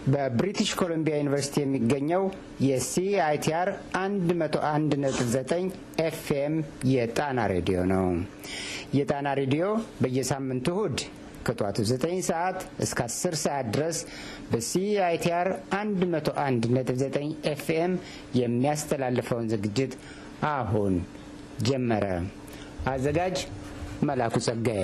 በብሪቲሽ ኮሎምቢያ ዩኒቨርሲቲ የሚገኘው የሲአይቲአር 101.9 ኤፍኤም የጣና ሬዲዮ ነው። የጣና ሬዲዮ በየሳምንቱ እሁድ ከጠዋቱ 9 ሰዓት እስከ 10 ሰዓት ድረስ በሲአይቲአር 101.9 ኤፍኤም የሚያስተላልፈውን ዝግጅት አሁን ጀመረ። አዘጋጅ መላኩ ጸጋዬ።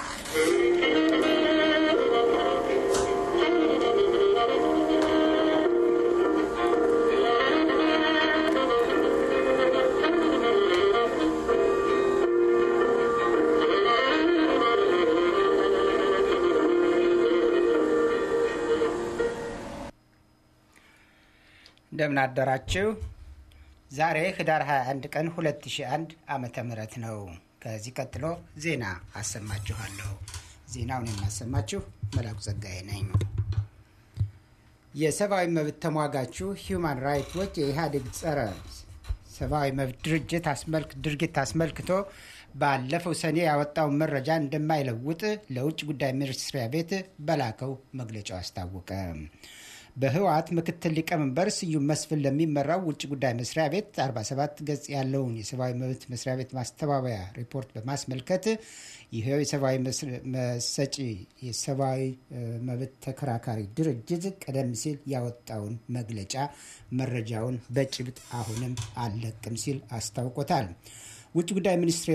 እንደምን አደራችሁ። ዛሬ ህዳር 21 ቀን 2001 ዓመተ ምህረት ነው። ከዚህ ቀጥሎ ዜና አሰማችኋለሁ። ዜናውን የማሰማችሁ መላኩ ጸጋዬ ነኝ። የሰብአዊ መብት ተሟጋቹ ሂዩማን ራይትስ ዎች የኢህአዴግ ጸረ ሰብአዊ መብት ድርጅት ድርጊት አስመልክቶ ባለፈው ሰኔ ያወጣውን መረጃ እንደማይለውጥ ለውጭ ጉዳይ ሚኒስትሪያ ቤት በላከው መግለጫው አስታወቀ። በህወሓት ምክትል ሊቀመንበር ስዩም መስፍን ለሚመራው ውጭ ጉዳይ መስሪያ ቤት 47 ገጽ ያለውን የሰብአዊ መብት መስሪያ ቤት ማስተባበያ ሪፖርት በማስመልከት ይኸው የሰብአዊ መሰጪ የሰብአዊ መብት ተከራካሪ ድርጅት ቀደም ሲል ያወጣውን መግለጫ መረጃውን በጭብጥ አሁንም አልለቅም ሲል አስታውቆታል። ውጭ ጉዳይ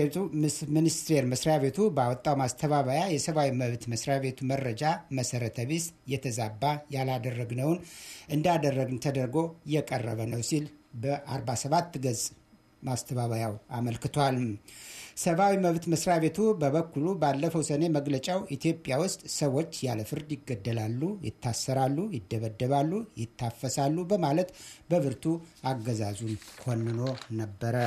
ሚኒስቴር መስሪያ ቤቱ ባወጣው ማስተባበያ የሰብአዊ መብት መስሪያ ቤቱ መረጃ መሰረተ ቢስ፣ የተዛባ፣ ያላደረግነውን እንዳደረግን ተደርጎ የቀረበ ነው ሲል በ47 ገጽ ማስተባበያው አመልክቷል። ሰብአዊ መብት መስሪያ ቤቱ በበኩሉ ባለፈው ሰኔ መግለጫው ኢትዮጵያ ውስጥ ሰዎች ያለ ፍርድ ይገደላሉ፣ ይታሰራሉ፣ ይደበደባሉ፣ ይታፈሳሉ በማለት በብርቱ አገዛዙን ኮንኖ ነበረ።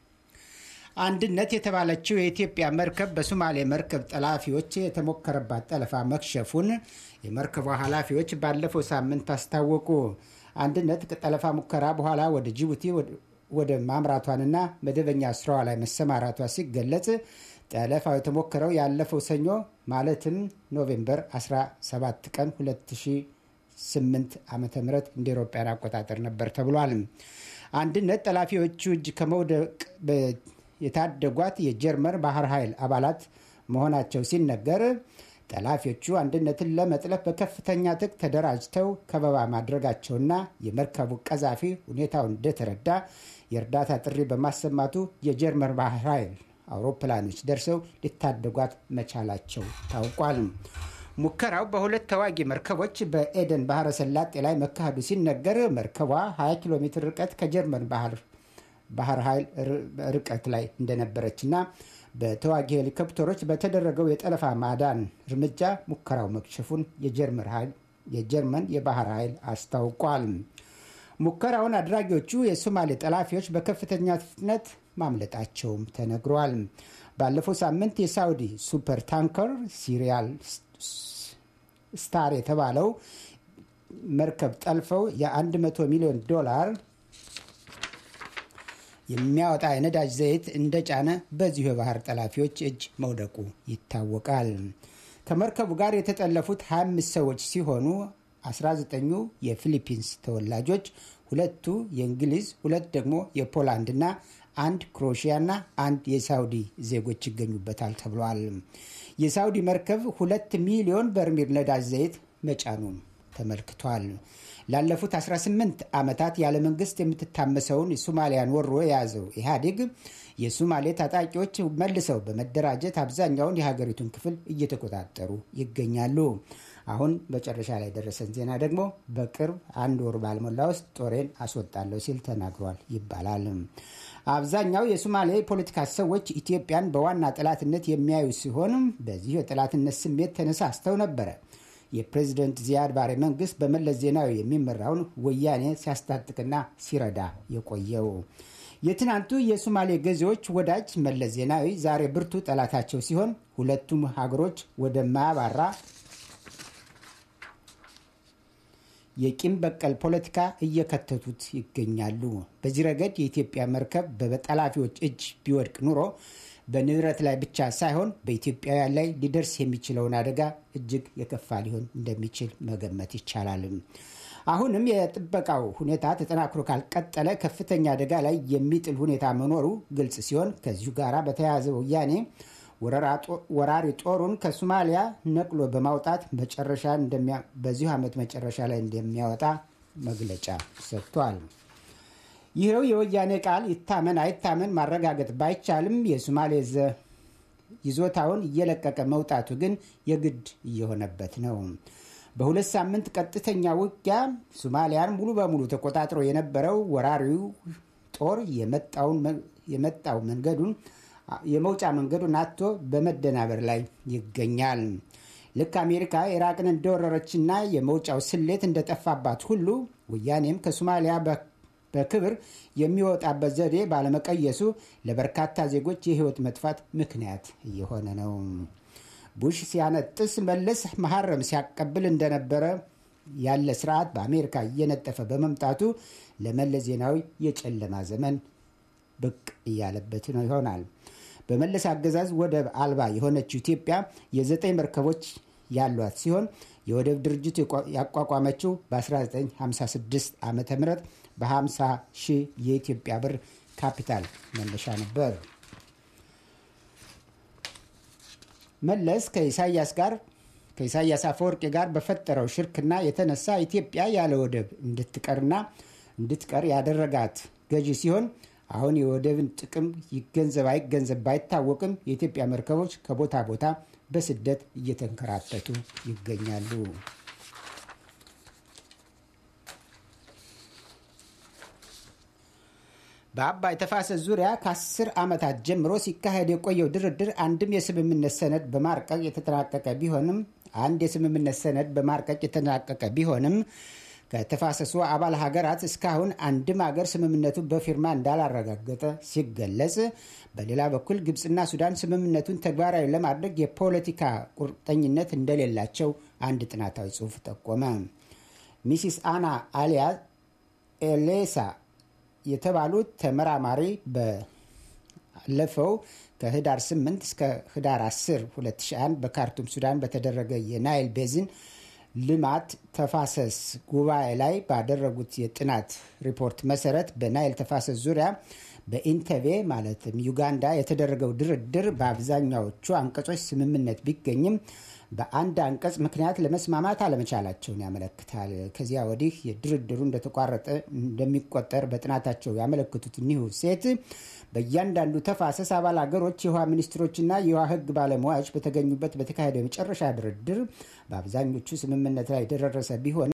አንድነት የተባለችው የኢትዮጵያ መርከብ በሶማሌ መርከብ ጠላፊዎች የተሞከረባት ጠለፋ መክሸፉን የመርከቧ ኃላፊዎች ባለፈው ሳምንት አስታወቁ። አንድነት ከጠለፋ ሙከራ በኋላ ወደ ጅቡቲ ወደ ማምራቷንና መደበኛ ስራዋ ላይ መሰማራቷ ሲገለጽ ጠለፋው የተሞከረው ያለፈው ሰኞ ማለትም ኖቬምበር 17 ቀን 2008 ዓ ም እንደ ኤሮፓያን አቆጣጠር ነበር ተብሏል። አንድነት ጠላፊዎቹ እጅ ከመውደቅ የታደጓት የጀርመን ባህር ኃይል አባላት መሆናቸው ሲነገር ጠላፊዎቹ አንድነትን ለመጥለፍ በከፍተኛ ጥቅ ተደራጅተው ከበባ ማድረጋቸውና የመርከቡ ቀዛፊ ሁኔታውን እንደተረዳ የእርዳታ ጥሪ በማሰማቱ የጀርመን ባህር ኃይል አውሮፕላኖች ደርሰው ሊታደጓት መቻላቸው ታውቋል። ሙከራው በሁለት ተዋጊ መርከቦች በኤደን ባህረ ሰላጤ ላይ መካሄዱ ሲነገር መርከቧ 20 ኪሎ ሜትር ርቀት ከጀርመን ባህር ባህር ኃይል ርቀት ላይ እንደነበረችና በተዋጊ ሄሊኮፕተሮች በተደረገው የጠለፋ ማዳን እርምጃ ሙከራው መክሸፉን የጀርመን የባህር ኃይል አስታውቋል። ሙከራውን አድራጊዎቹ የሶማሌ ጠላፊዎች በከፍተኛ ፍጥነት ማምለጣቸውም ተነግሯል። ባለፈው ሳምንት የሳውዲ ሱፐር ታንከር ሲሪያል ስታር የተባለው መርከብ ጠልፈው የ100 ሚሊዮን ዶላር የሚያወጣ የነዳጅ ዘይት እንደጫነ በዚሁ የባህር ጠላፊዎች እጅ መውደቁ ይታወቃል። ከመርከቡ ጋር የተጠለፉት 25 ሰዎች ሲሆኑ 19ኙ የፊሊፒንስ ተወላጆች፣ ሁለቱ የእንግሊዝ፣ ሁለት ደግሞ የፖላንድና አንድ ክሮሺያና አንድ የሳውዲ ዜጎች ይገኙበታል ተብሏል። የሳውዲ መርከብ ሁለት ሚሊዮን በርሜል ነዳጅ ዘይት መጫኑም ተመልክቷል። ላለፉት 18 ዓመታት ያለ መንግስት የምትታመሰውን የሶማሊያን ወሮ የያዘው ኢህአዴግ የሶማሌ ታጣቂዎች መልሰው በመደራጀት አብዛኛውን የሀገሪቱን ክፍል እየተቆጣጠሩ ይገኛሉ። አሁን መጨረሻ ላይ ደረሰን ዜና ደግሞ በቅርብ አንድ ወር ባልሞላ ውስጥ ጦሬን አስወጣለሁ ሲል ተናግሯል ይባላል። አብዛኛው የሶማሌ ፖለቲካ ሰዎች ኢትዮጵያን በዋና ጠላትነት የሚያዩ ሲሆን በዚሁ የጠላትነት ስሜት ተነሳስተው ነበረ የፕሬዚደንት ዚያድ ባሬ መንግስት በመለስ ዜናዊ የሚመራውን ወያኔ ሲያስታጥቅና ሲረዳ የቆየው የትናንቱ የሶማሌ ገዢዎች ወዳጅ መለስ ዜናዊ ዛሬ ብርቱ ጠላታቸው ሲሆን ሁለቱም ሀገሮች ወደማያባራ የቂም በቀል ፖለቲካ እየከተቱት ይገኛሉ። በዚህ ረገድ የኢትዮጵያ መርከብ በጠላፊዎች እጅ ቢወድቅ ኑሮ በንብረት ላይ ብቻ ሳይሆን በኢትዮጵያውያን ላይ ሊደርስ የሚችለውን አደጋ እጅግ የከፋ ሊሆን እንደሚችል መገመት ይቻላል። አሁንም የጥበቃው ሁኔታ ተጠናክሮ ካልቀጠለ ከፍተኛ አደጋ ላይ የሚጥል ሁኔታ መኖሩ ግልጽ ሲሆን ከዚሁ ጋር በተያያዘ ወያኔ ወራሪ ጦሩን ከሶማሊያ ነቅሎ በማውጣት መጨረሻ በዚሁ ዓመት መጨረሻ ላይ እንደሚያወጣ መግለጫ ሰጥቷል። ይኸው የወያኔ ቃል ይታመን አይታመን ማረጋገጥ ባይቻልም የሶማሌ ይዞታውን እየለቀቀ መውጣቱ ግን የግድ እየሆነበት ነው። በሁለት ሳምንት ቀጥተኛ ውጊያ ሶማሊያን ሙሉ በሙሉ ተቆጣጥሮ የነበረው ወራሪው ጦር የመጣው መንገዱን የመውጫ መንገዱን አጥቶ በመደናበር ላይ ይገኛል። ልክ አሜሪካ ኢራቅን እንደወረረችና የመውጫው ስሌት እንደጠፋባት ሁሉ ወያኔም ከሶማሊያ በክብር የሚወጣበት ዘዴ ባለመቀየሱ ለበርካታ ዜጎች የህይወት መጥፋት ምክንያት እየሆነ ነው። ቡሽ ሲያነጥስ መለስ መሐረም ሲያቀብል እንደነበረ ያለ ስርዓት በአሜሪካ እየነጠፈ በመምጣቱ ለመለስ ዜናዊ የጨለማ ዘመን ብቅ እያለበት ነው ይሆናል። በመለስ አገዛዝ ወደብ አልባ የሆነችው ኢትዮጵያ የዘጠኝ መርከቦች ያሏት ሲሆን የወደብ ድርጅቱ ያቋቋመችው በ1956 ዓ ም በ50 ሺህ የኢትዮጵያ ብር ካፒታል መነሻ ነበር። መለስ ከኢሳያስ ጋር ከኢሳያስ አፈወርቂ ጋር በፈጠረው ሽርክና የተነሳ ኢትዮጵያ ያለ ወደብ እንድትቀርና እንድትቀር ያደረጋት ገዢ ሲሆን አሁን የወደብን ጥቅም ይገንዘብ አይገንዘብ ባይታወቅም የኢትዮጵያ መርከቦች ከቦታ ቦታ በስደት እየተንከራተቱ ይገኛሉ። በአባይ ተፋሰስ ዙሪያ ከአስር ዓመታት ጀምሮ ሲካሄድ የቆየው ድርድር አንድም የስምምነት ሰነድ በማርቀቅ የተጠናቀቀ ቢሆንም አንድ የስምምነት ሰነድ በማርቀቅ የተጠናቀቀ ቢሆንም ከተፋሰሱ አባል ሀገራት እስካሁን አንድም ሀገር ስምምነቱን በፊርማ እንዳላረጋገጠ ሲገለጽ፣ በሌላ በኩል ግብፅና ሱዳን ስምምነቱን ተግባራዊ ለማድረግ የፖለቲካ ቁርጠኝነት እንደሌላቸው አንድ ጥናታዊ ጽሑፍ ጠቆመ። ሚሲስ አና አሊያ ኤሌሳ የተባሉት ተመራማሪ ባለፈው ከህዳር 8 እስከ ህዳር 10 2001 በካርቱም ሱዳን በተደረገ የናይል ቤዝን ልማት ተፋሰስ ጉባኤ ላይ ባደረጉት የጥናት ሪፖርት መሰረት በናይል ተፋሰስ ዙሪያ በኢንተቤ ማለትም ዩጋንዳ የተደረገው ድርድር በአብዛኛዎቹ አንቀጾች ስምምነት ቢገኝም በአንድ አንቀጽ ምክንያት ለመስማማት አለመቻላቸውን ያመለክታል። ከዚያ ወዲህ የድርድሩ እንደተቋረጠ እንደሚቆጠር በጥናታቸው ያመለክቱት እኒሁ ሴት በእያንዳንዱ ተፋሰስ አባል ሀገሮች የውሃ ሚኒስትሮችና የውሃ ሕግ ባለሙያዎች በተገኙበት በተካሄደው የመጨረሻ ድርድር በአብዛኞቹ ስምምነት ላይ የተደረሰ ቢሆንም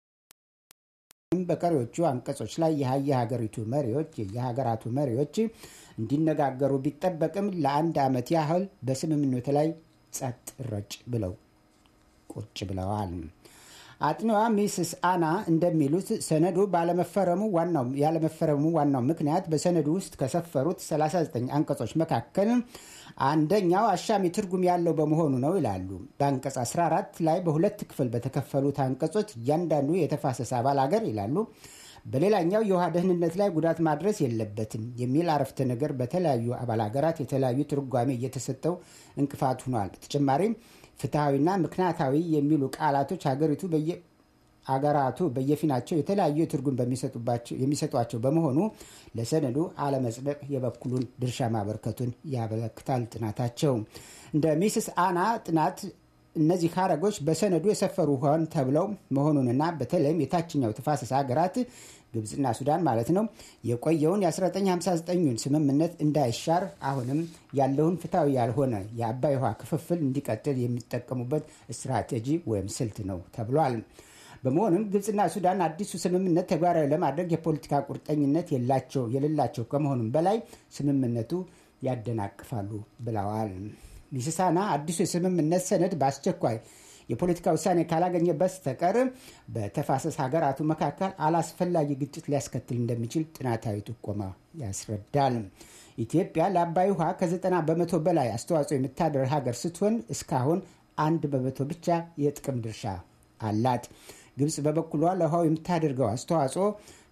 በቀሪዎቹ አንቀጾች ላይ የሀገሪቱ መሪዎች የየሀገራቱ መሪዎች እንዲነጋገሩ ቢጠበቅም ለአንድ ዓመት ያህል በስምምነቱ ላይ ጸጥ ረጭ ብለው ቁጭ ብለዋል። አጥኒዋ ሚስስ አና እንደሚሉት ሰነዱ ባለመፈረሙ ዋናው ያለመፈረሙ ዋናው ምክንያት በሰነዱ ውስጥ ከሰፈሩት 39 አንቀጾች መካከል አንደኛው አሻሚ ትርጉም ያለው በመሆኑ ነው ይላሉ። በአንቀጽ 14 ላይ በሁለት ክፍል በተከፈሉት አንቀጾች እያንዳንዱ የተፋሰስ አባል አገር ይላሉ በሌላኛው የውሃ ደህንነት ላይ ጉዳት ማድረስ የለበትም የሚል አረፍተ ነገር በተለያዩ አባል ሀገራት የተለያዩ ትርጓሜ እየተሰጠው እንቅፋት ሆኗል። በተጨማሪም ፍትሐዊና ምክንያታዊ የሚሉ ቃላቶች ሀገሪቱ አገራቱ በየፊናቸው የተለያዩ ትርጉም የሚሰጧቸው በመሆኑ ለሰነዱ አለመጽደቅ የበኩሉን ድርሻ ማበርከቱን ያመለክታል ጥናታቸው። እንደ ሚስስ አና ጥናት እነዚህ ሀረጎች በሰነዱ የሰፈሩ ሆን ተብለው መሆኑንና በተለይም የታችኛው ተፋሰስ ሀገራት ግብፅና ሱዳን ማለት ነው የቆየውን የ1959ን ስምምነት እንዳይሻር አሁንም ያለውን ፍትሐዊ ያልሆነ የአባይ ውሃ ክፍፍል እንዲቀጥል የሚጠቀሙበት ስትራቴጂ ወይም ስልት ነው ተብሏል። በመሆኑም ግብፅና ሱዳን አዲሱ ስምምነት ተግባራዊ ለማድረግ የፖለቲካ ቁርጠኝነት የላቸው የሌላቸው ከመሆኑም በላይ ስምምነቱ ያደናቅፋሉ ብለዋል። ሚስሳና አዲሱ የስምምነት ሰነድ በአስቸኳይ የፖለቲካ ውሳኔ ካላገኘ በስተቀር በተፋሰስ ሀገራቱ መካከል አላስፈላጊ ግጭት ሊያስከትል እንደሚችል ጥናታዊ ጥቆማ ያስረዳል። ኢትዮጵያ ለአባይ ውሃ ከዘጠና በመቶ በላይ አስተዋጽኦ የምታደርግ ሀገር ስትሆን እስካሁን አንድ በመቶ ብቻ የጥቅም ድርሻ አላት። ግብፅ በበኩሏ ለውሃው የምታደርገው አስተዋጽኦ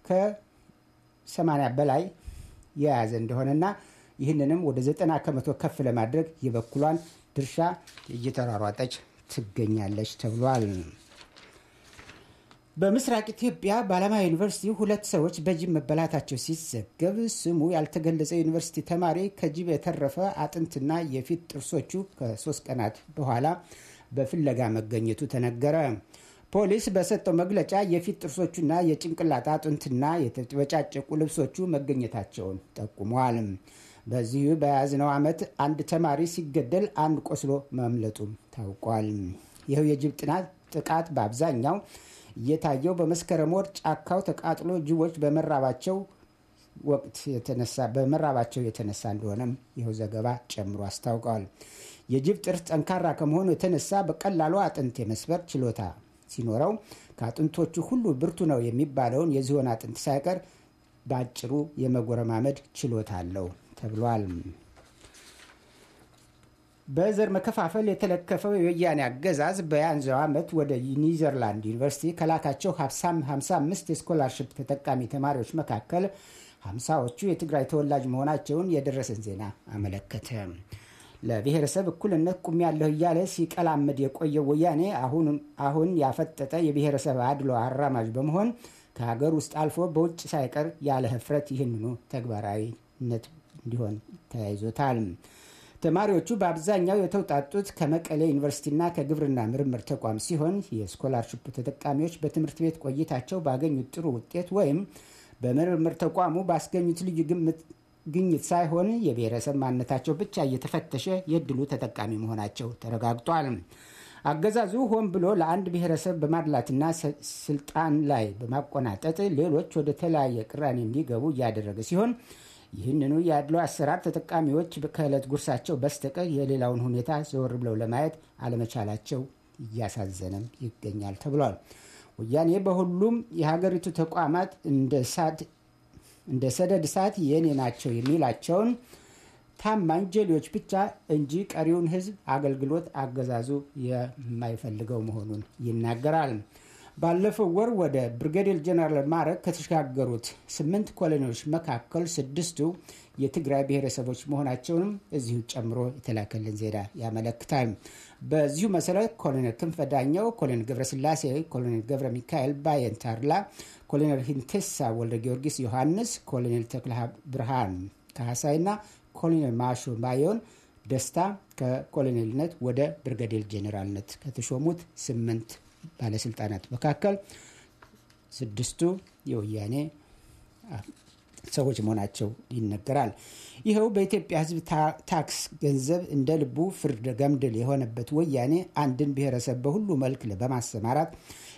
ከ80 በላይ የያዘ እንደሆነና ይህንንም ወደ ዘጠና ከመቶ ከፍ ለማድረግ የበኩሏን ድርሻ እየተሯሯጠች ትገኛለች ተብሏል። በምስራቅ ኢትዮጵያ በአላማ ዩኒቨርሲቲ ሁለት ሰዎች በጅብ መበላታቸው ሲዘገብ ስሙ ያልተገለጸ ዩኒቨርሲቲ ተማሪ ከጅብ የተረፈ አጥንትና የፊት ጥርሶቹ ከሶስት ቀናት በኋላ በፍለጋ መገኘቱ ተነገረ። ፖሊስ በሰጠው መግለጫ የፊት ጥርሶቹና የጭንቅላት አጥንትና የተበጫጨቁ ልብሶቹ መገኘታቸውን ጠቁመዋል። በዚሁ በያዝነው ዓመት አንድ ተማሪ ሲገደል አንድ ቆስሎ ማምለጡም ታውቋል። ይኸው የጅብ ጥናት ጥቃት በአብዛኛው እየታየው በመስከረም ወር ጫካው ተቃጥሎ ጅቦች በመራባቸው ወቅት የተነሳ በመራባቸው የተነሳ እንደሆነም ይኸው ዘገባ ጨምሮ አስታውቀዋል። የጅብ ጥርስ ጠንካራ ከመሆኑ የተነሳ በቀላሉ አጥንት የመስበር ችሎታ ሲኖረው ከአጥንቶቹ ሁሉ ብርቱ ነው የሚባለውን የዝሆን አጥንት ሳይቀር በአጭሩ የመጎረማመድ ችሎታ አለው ተብሏል። በዘር መከፋፈል የተለከፈው የወያኔ አገዛዝ በያዝነው ዓመት ወደ ኒዘርላንድ ዩኒቨርሲቲ ከላካቸው 55 የስኮላርሽፕ ተጠቃሚ ተማሪዎች መካከል ሀምሳዎቹ የትግራይ ተወላጅ መሆናቸውን የደረሰን ዜና አመለከተ። ለብሔረሰብ እኩልነት ቁሜያለሁ እያለ ሲቀላመድ የቆየው ወያኔ አሁን ያፈጠጠ የብሔረሰብ አድሎ አራማጅ በመሆን ከሀገር ውስጥ አልፎ በውጭ ሳይቀር ያለ ህፍረት ይህንኑ ተግባራዊነት እንዲሆን ተያይዞታል። ተማሪዎቹ በአብዛኛው የተውጣጡት ከመቀሌ ዩኒቨርሲቲና ከግብርና ምርምር ተቋም ሲሆን የስኮላርሽፕ ተጠቃሚዎች በትምህርት ቤት ቆይታቸው ባገኙት ጥሩ ውጤት ወይም በምርምር ተቋሙ ባስገኙት ልዩ ግምት ግኝት ሳይሆን የብሔረሰብ ማንነታቸው ብቻ እየተፈተሸ የእድሉ ተጠቃሚ መሆናቸው ተረጋግጧል። አገዛዙ ሆን ብሎ ለአንድ ብሔረሰብ በማድላትና ስልጣን ላይ በማቆናጠጥ ሌሎች ወደ ተለያየ ቅራኔ እንዲገቡ እያደረገ ሲሆን ይህንኑ የአድሎ አሰራር ተጠቃሚዎች ከዕለት ጉርሳቸው በስተቀር የሌላውን ሁኔታ ዘወር ብለው ለማየት አለመቻላቸው እያሳዘነም ይገኛል ተብሏል። ወያኔ በሁሉም የሀገሪቱ ተቋማት እንደ ሰደድ እሳት የእኔ ናቸው የሚላቸውን ታማኝ ጀሌዎች ብቻ እንጂ ቀሪውን ሕዝብ አገልግሎት አገዛዙ የማይፈልገው መሆኑን ይናገራል። ባለፈው ወር ወደ ብርጋዴር ጀነራል ማዕረግ ከተሸጋገሩት ስምንት ኮሎኔሎች መካከል ስድስቱ የትግራይ ብሔረሰቦች መሆናቸውንም እዚሁ ጨምሮ የተላከልን ዜና ያመለክታል። በዚሁ መሰረት ኮሎኔል ክንፈ ዳኘው፣ ኮሎኔል ገብረስላሴ፣ ኮሎኔል ገብረ ሚካኤል ባየንታርላ፣ ኮሎኔል ሂንቴሳ ወልደ ጊዮርጊስ ዮሐንስ፣ ኮሎኔል ተክለ ብርሃን ካህሳይና ኮሎኔል ማሾ ማዮን ደስታ ከኮሎኔልነት ወደ ብርጋዴር ጄኔራልነት ከተሾሙት ስምንት ባለስልጣናት መካከል ስድስቱ የወያኔ ሰዎች መሆናቸው ይነገራል። ይኸው በኢትዮጵያ ሕዝብ ታክስ ገንዘብ እንደ ልቡ ፍርድ ገምድል የሆነበት ወያኔ አንድን ብሔረሰብ በሁሉ መልክ በማሰማራት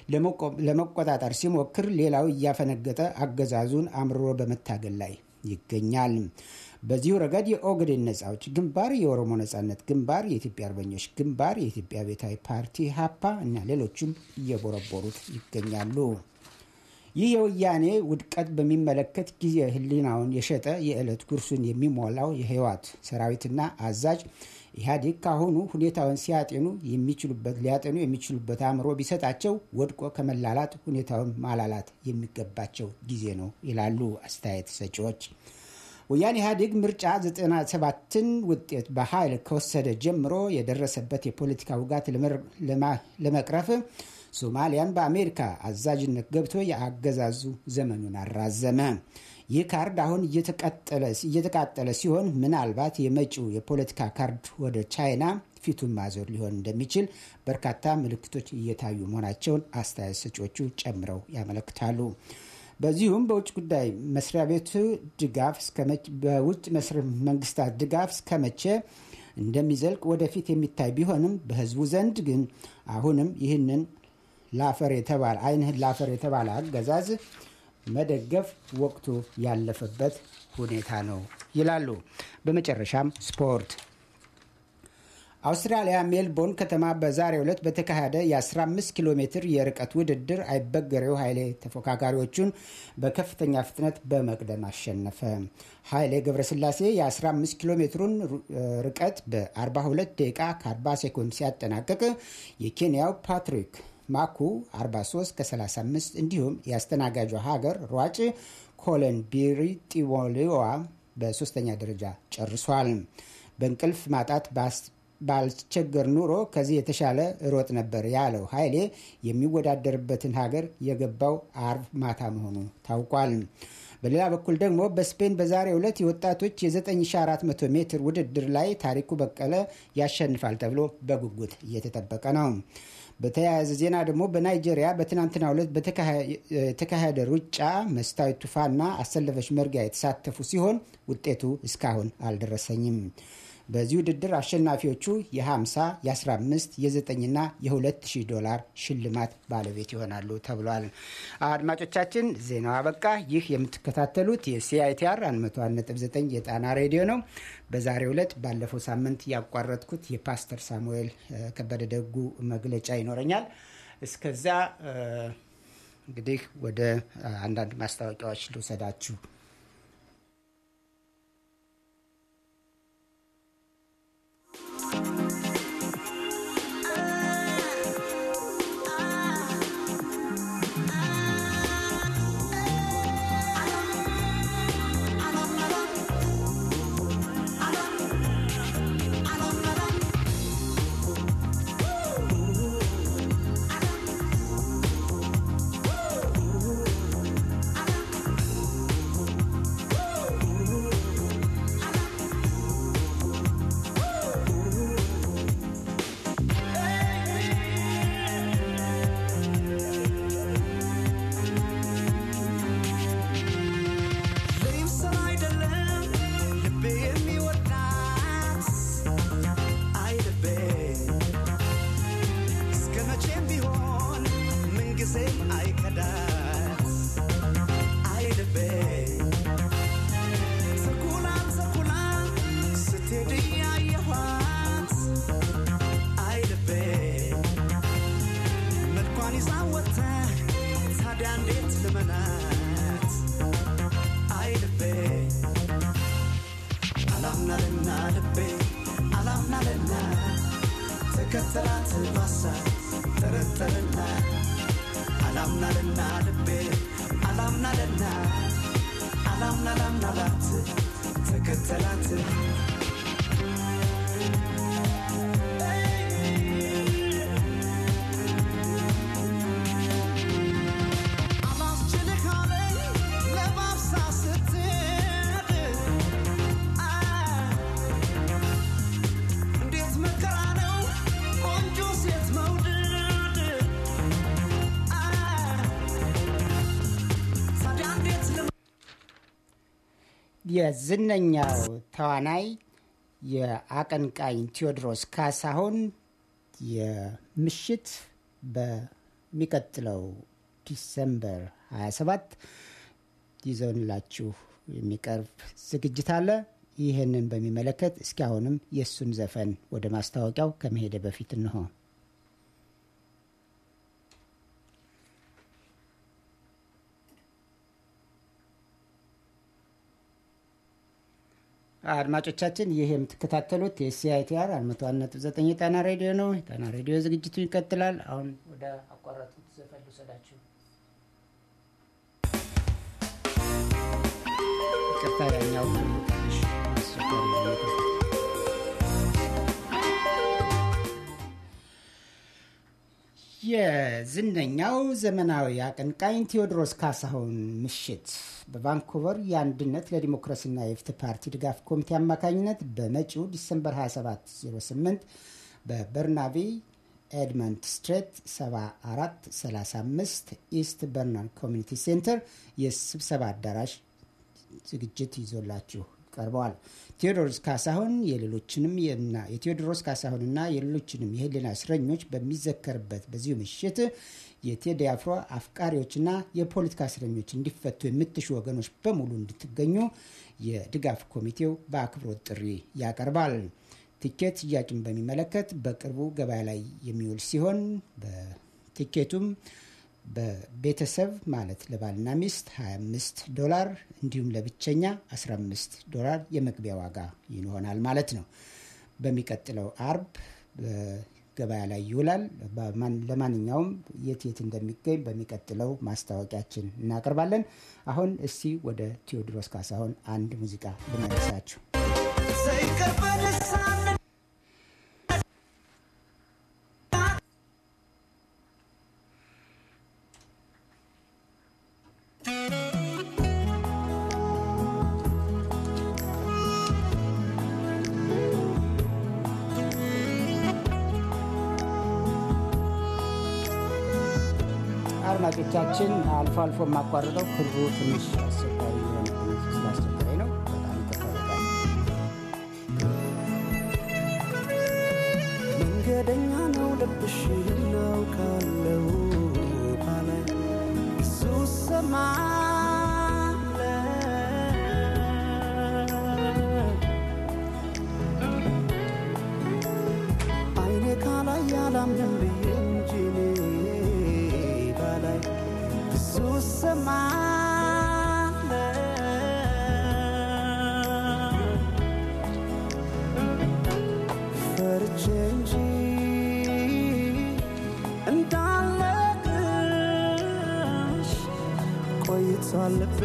ለመቆጣጠር ሲሞክር፣ ሌላው እያፈነገጠ አገዛዙን አምርሮ በመታገል ላይ ይገኛል። በዚሁ ረገድ የኦጋዴን ነጻ አውጪ ግንባር፣ የኦሮሞ ነጻነት ግንባር፣ የኢትዮጵያ አርበኞች ግንባር፣ የኢትዮጵያ ቤታዊ ፓርቲ ሀፓ እና ሌሎችም እየቦረቦሩት ይገኛሉ። ይህ የወያኔ ውድቀት በሚመለከት ጊዜ ህሊናውን የሸጠ የዕለት ጉርሱን የሚሞላው የህወሓት ሰራዊትና አዛዥ ኢህአዴግ ካሁኑ ሁኔታውን ሲያጤኑ የሚችሉበት ሊያጤኑ የሚችሉበት አእምሮ ቢሰጣቸው ወድቆ ከመላላት ሁኔታውን ማላላት የሚገባቸው ጊዜ ነው ይላሉ አስተያየት ሰጪዎች። ወያኔ ኢህአዴግ ምርጫ 97ን ውጤት በኃይል ከወሰደ ጀምሮ የደረሰበት የፖለቲካ ውጋት ለመቅረፍ ሶማሊያን በአሜሪካ አዛዥነት ገብቶ የአገዛዙ ዘመኑን አራዘመ። ይህ ካርድ አሁን እየተቃጠለ ሲሆን ምናልባት የመጪው የፖለቲካ ካርድ ወደ ቻይና ፊቱን ማዞር ሊሆን እንደሚችል በርካታ ምልክቶች እየታዩ መሆናቸውን አስተያየት ሰጪዎቹ ጨምረው ያመለክታሉ። በዚሁም በውጭ ጉዳይ መስሪያ ቤቱ ድጋፍ በውጭ መንግስታት ድጋፍ እስከመቼ እንደሚዘልቅ ወደፊት የሚታይ ቢሆንም በህዝቡ ዘንድ ግን አሁንም ይህንን ላፈር የተባለ አይንህን ላፈር የተባለ አገዛዝ መደገፍ ወቅቱ ያለፈበት ሁኔታ ነው ይላሉ። በመጨረሻም ስፖርት። አውስትራሊያ ሜልቦርን ከተማ በዛሬው ዕለት በተካሄደ የ15 ኪሎ ሜትር የርቀት ውድድር አይበገሬው ኃይሌ ተፎካካሪዎቹን በከፍተኛ ፍጥነት በመቅደም አሸነፈ። ኃይሌ ገብረስላሴ የ15 ኪሎ ሜትሩን ርቀት በ42 ደቂቃ ከ40 ሴኮንድ ሲያጠናቅቅ የኬንያው ፓትሪክ ማኩ 43 ከ35 እንዲሁም የአስተናጋጇ ሀገር ሯጭ ኮለን ቢሪ ጢሞሊዋ በሶስተኛ ደረጃ ጨርሷል። በእንቅልፍ ማጣት ባልቸገር ኑሮ ከዚህ የተሻለ ሮጥ ነበር ያለው ኃይሌ የሚወዳደርበትን ሀገር የገባው አርብ ማታ መሆኑ ታውቋል። በሌላ በኩል ደግሞ በስፔን በዛሬው ዕለት የወጣቶች የ9400 ሜትር ውድድር ላይ ታሪኩ በቀለ ያሸንፋል ተብሎ በጉጉት እየተጠበቀ ነው። በተያያዘ ዜና ደግሞ በናይጄሪያ በትናንትናው ዕለት በተካሄደ ሩጫ መስታወት ቱፋና አሰለፈች መርጊያ የተሳተፉ ሲሆን ውጤቱ እስካሁን አልደረሰኝም። በዚህ ውድድር አሸናፊዎቹ የ50 የ15 የ9ና የ2000 ዶላር ሽልማት ባለቤት ይሆናሉ ተብሏል። አድማጮቻችን ዜናው አበቃ። ይህ የምትከታተሉት የሲአይቲአር 101.9 የጣና ሬዲዮ ነው። በዛሬው ዕለት ባለፈው ሳምንት ያቋረጥኩት የፓስተር ሳሙኤል ከበደ ደጉ መግለጫ ይኖረኛል። እስከዚያ እንግዲህ ወደ አንዳንድ ማስታወቂያዎች ልውሰዳችሁ። ከተላት ባሳ ጠረጠረና አላምናልና ልቤ አላምናልና አላምና ላምናላት ተከተላት አላስችልህ አለኝ ለባብሳ ስትሄድ እንዴት መከራ ነው ቆንጆ ሴት መውደድ ታዲያ እንዴት ልም የዝነኛው ተዋናይ የአቀንቃኝ ቴዎድሮስ ካሳሁን የምሽት በሚቀጥለው ዲሰምበር 27 ይዘውንላችሁ የሚቀርብ ዝግጅት አለ። ይህንን በሚመለከት እስኪ አሁንም የእሱን ዘፈን ወደ ማስታወቂያው ከመሄደ በፊት እንሆ አድማጮቻችን ይህ የምትከታተሉት የሲአይቲአር 101.9 የጣና ሬዲዮ ነው። የጣና ሬዲዮ ዝግጅቱ ይቀጥላል። አሁን ወደ አቋረጡት ዘፈን ልውሰዳችሁ። ይቅርታ ያኛው ትንሽ አስቸጋሪ ነው። የዝነኛው ዘመናዊ አቀንቃኝ ቴዎድሮስ ካሳሁን ምሽት በቫንኩቨር የአንድነት ለዲሞክራሲና የፍትህ ፓርቲ ድጋፍ ኮሚቴ አማካኝነት በመጪው ዲሰምበር 2708 በበርናቢ ኤድመንድ ስትሬት 7435 ኢስት በርናን ኮሚኒቲ ሴንተር የስብሰባ አዳራሽ ዝግጅት ይዞላችሁ ቀርበዋል። ቴዎድሮስ ካሳሁን የሌሎችንም የና- የቴዎድሮስ ካሳሁንና የሌሎችንም የህሊና እስረኞች በሚዘከርበት በዚሁ ምሽት የቴዲ አፍሮ አፍቃሪዎችና የፖለቲካ እስረኞች እንዲፈቱ የምትሹ ወገኖች በሙሉ እንድትገኙ የድጋፍ ኮሚቴው በአክብሮት ጥሪ ያቀርባል። ቲኬት ሽያጭን በሚመለከት በቅርቡ ገበያ ላይ የሚውል ሲሆን በቲኬቱም በቤተሰብ ማለት ለባልና ሚስት 25 ዶላር እንዲሁም ለብቸኛ 15 ዶላር የመግቢያ ዋጋ ይሆናል ማለት ነው። በሚቀጥለው አርብ በገበያ ላይ ይውላል። በማን- ለማንኛውም የት የት እንደሚገኝ በሚቀጥለው ማስታወቂያችን እናቀርባለን። አሁን እስቲ ወደ ቴዎድሮስ ካሳሁን አንድ ሙዚቃ ብመልሳችሁ ዘይቀበል ሳነ አድማጮቻችን አልፎ አልፎ የማቋርጠው ክሩ ትንሽ አስቸጋሪ የሆነ ስላስቸገረኝ ነው። በጣም ይቅርታ በጣም መንገደኛ ነው ልብሽ እናውቃለው ባላይ ብዙ ሰማለ አይኔ ካላይ ያላምንም ብዬ እንጂ እኔ ባላይ ብዙ ሰማለ ፈርቼ እንጂ እንዳለቅሽ ቆይቷል ልቤ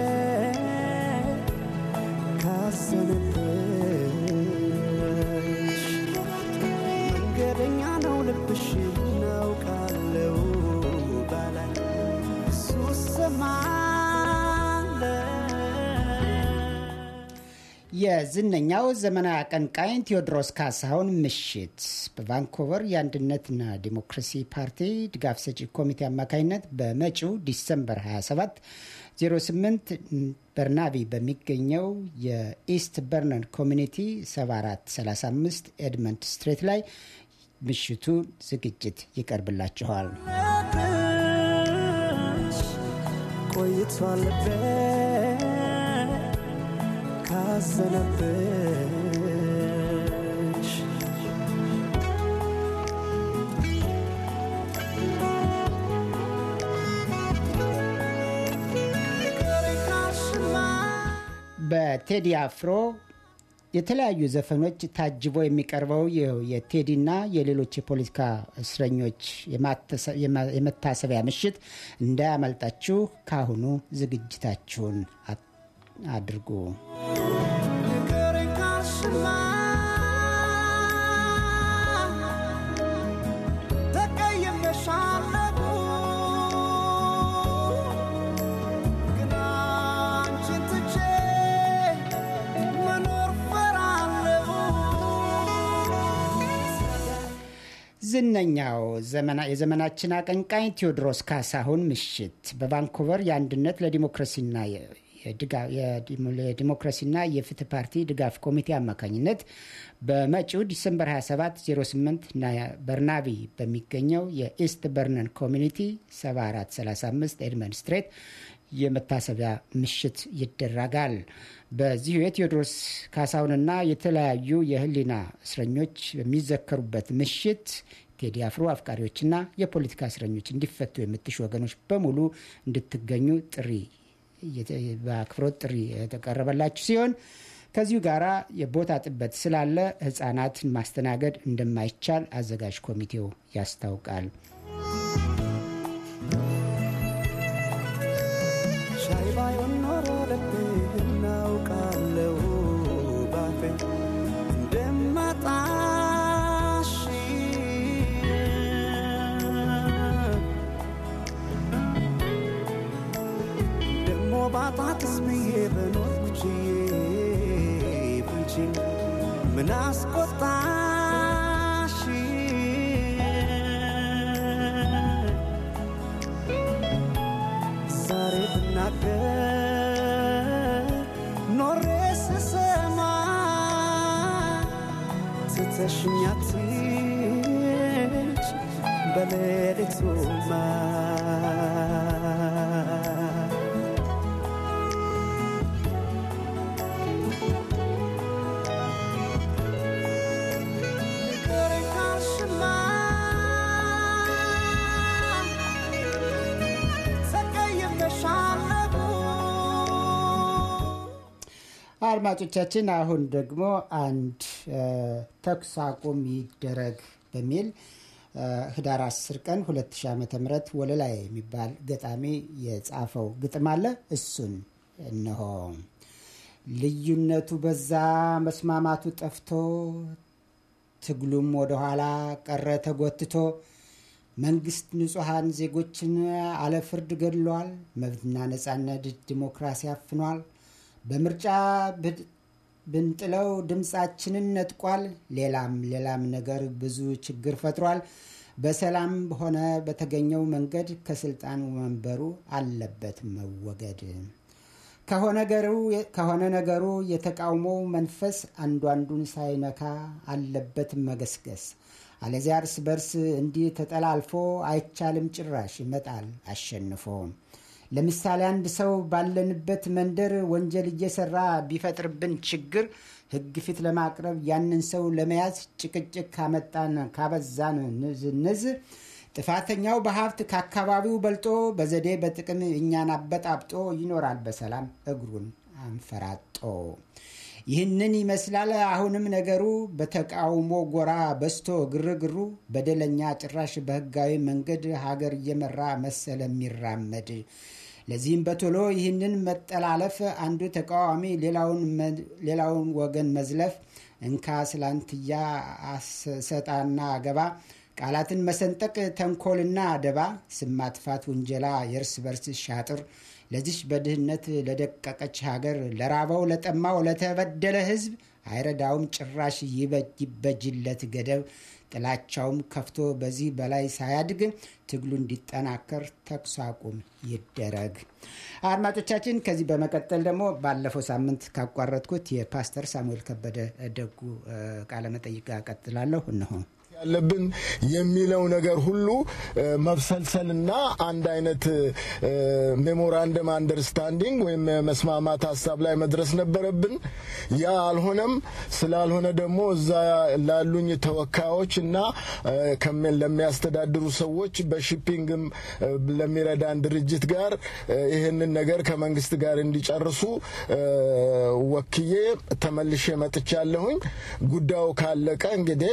ካዘነብሽ መንገደኛ ነው ልብሽ እናውቃለው ባላይ እሱ ሰማለ የዝነኛው ዘመናዊ አቀንቃኝ ቴዎድሮስ ካሳሁን ምሽት በቫንኮቨር የአንድነትና ዲሞክራሲ ፓርቲ ድጋፍ ሰጪ ኮሚቴ አማካኝነት በመጪው ዲሰምበር 27 08 በርናቢ በሚገኘው የኢስት በርነን ኮሚኒቲ 7435 ኤድመንድ ስትሬት ላይ ምሽቱ ዝግጅት ይቀርብላችኋል። ቆይቷል ልቤ ካዘነብሽ በቴዲ አፍሮ የተለያዩ ዘፈኖች ታጅቦ የሚቀርበው ይኸው የቴዲና የሌሎች የፖለቲካ እስረኞች የማተሰ- የማ- የመታሰቢያ ምሽት እንዳያመልጣችሁ ካሁኑ ዝግጅታችሁን አ- አድርጉ። ንገረኝ ካልሽማ ተቀይሜሻለሁ፣ ግን አንቺን ትቼ መኖር ፈራለሁ። ዝነኛው ዘመና- የዘመናችን አቀንቃኝ ቴዎድሮስ ካሳሁን ምሽት በቫንኮቨር የአንድነት ለዲሞክራሲና የ- የድጋ- የዲሞ- የዲሞክራሲና የፍትህ ፓርቲ ድጋፍ ኮሚቴ አማካኝነት በመጪው ዲሰምበር 27 08 ና- በርናቢ በሚገኘው የኢስት በርነን ኮሚኒቲ 7435 ኤድመንድ ስትሬት የመታሰቢያ ምሽት ይደረጋል። በዚሁ የቴዎድሮስ ካሳሁንና የተለያዩ የህሊና እስረኞች በሚዘከሩበት ምሽት ቴዲ አፍሮ አፍቃሪዎችና የፖለቲካ እስረኞች እንዲፈቱ የምትሹ ወገኖች በሙሉ እንድትገኙ ጥሪ የተ- በአክብሮት ጥሪ የተቀረበላችሁ ሲሆን ከዚሁ ጋር የቦታ ጥበት ስላለ ህጻናትን ማስተናገድ እንደማይቻል አዘጋጅ ኮሚቴው ያስታውቃል። ሻይ ባይሆን ኖሮ ልቤ እናውቃለው ባፌ እንደማጣሽ ደሞ ባጣትስ ብዬ በኖርኩ ችዬ ብንቺ ምን አስቆጣሽ ዛሬ ብናገር ኖሬ ስሰማ ትተሽኛትች በሌሊቱማ ንገረኝ ካልሽማ ተቀይሜሻለሁ አድማጮቻችን አሁን ደግሞ አንድ እ፣ ተኩስ አቁም ይደረግ በሚል እ፣ ህዳር 10 ቀን 2000 ዓ ም ወለላይ የሚባል ገጣሚ የጻፈው ግጥም አለ። እሱን እነሆ። ልዩነቱ በዛ መስማማቱ ጠፍቶ ትግሉም ወደኋላ ቀረ ተጎትቶ መንግስት ንጹሐን ዜጎችን አለ ፍርድ ገድሏል። መብትና ነጻነት ዲሞክራሲ አፍኗል። በምርጫ ብድ- ብንጥለው ድምፃችንን ነጥቋል። ሌላም ሌላም ነገር ብዙ ችግር ፈጥሯል። በሰላም ሆነ በተገኘው መንገድ ከስልጣን ወንበሩ አለበት መወገድ። ከሆነ ነገሩ የተቃውሞው መንፈስ አንዱ አንዱን ሳይነካ አለበት መገስገስ። አለዚያ እርስ በርስ እንዲህ ተጠላልፎ አይቻልም ጭራሽ ይመጣል አሸንፎ። ለምሳሌ አንድ ሰው ባለንበት መንደር ወንጀል እየሰራ ቢፈጥርብን ችግር ሕግ ፊት ለማቅረብ ያንን ሰው ለመያዝ ጭቅጭቅ ካመጣን ካበዛን ንዝንዝ ጥፋተኛው በሀብት ከአካባቢው በልጦ በዘዴ በጥቅም እኛን አበጣብጦ ይኖራል በሰላም እግሩን አንፈራጦ። ይህንን ይመስላል አሁንም ነገሩ በተቃውሞ ጎራ በስቶ ግርግሩ በደለኛ ጭራሽ በህጋዊ መንገድ ሀገር እየመራ መሰለ የሚራመድ። ለዚህም በቶሎ ይህንን መጠላለፍ አንዱ ተቃዋሚ ሌላውን ወገን መዝለፍ እንካ ስላንትያ ሰጣና ገባ ቃላትን መሰንጠቅ ተንኮልና ደባ ስም ማጥፋት ውንጀላ የእርስ በርስ ሻጥር ለዚች በድህነት ለደቀቀች ሀገር ለራበው ለጠማው ለተበደለ ህዝብ አይረዳውም ጭራሽ ይበጅለት ገደብ ጥላቻውም ከፍቶ በዚህ በላይ ሳያድግ ትግሉ እንዲጠናከር ተኩስ አቁም ይደረግ። አድማጮቻችን፣ ከዚህ በመቀጠል ደግሞ ባለፈው ሳምንት ካቋረጥኩት የፓስተር ሳሙኤል ከበደ ደጉ ቃለመጠይቅ ጋር ቀጥላለሁ። እነሆ ያለብን የሚለው ነገር ሁሉ መብሰልሰልና አንድ አይነት ሜሞራንደም አንደርስታንዲንግ ወይም መስማማት ሀሳብ ላይ መድረስ ነበረብን። ያ አልሆነም። ስላልሆነ ደግሞ እዛ ላሉኝ ተወካዮች እና ለሚያስተዳድሩ ሰዎች በሺፒንግም ለሚረዳን ድርጅት ጋር ይህንን ነገር ከመንግስት ጋር እንዲጨርሱ ወክዬ ተመልሼ መጥቻለሁኝ። ጉዳዩ ካለቀ እንግዲህ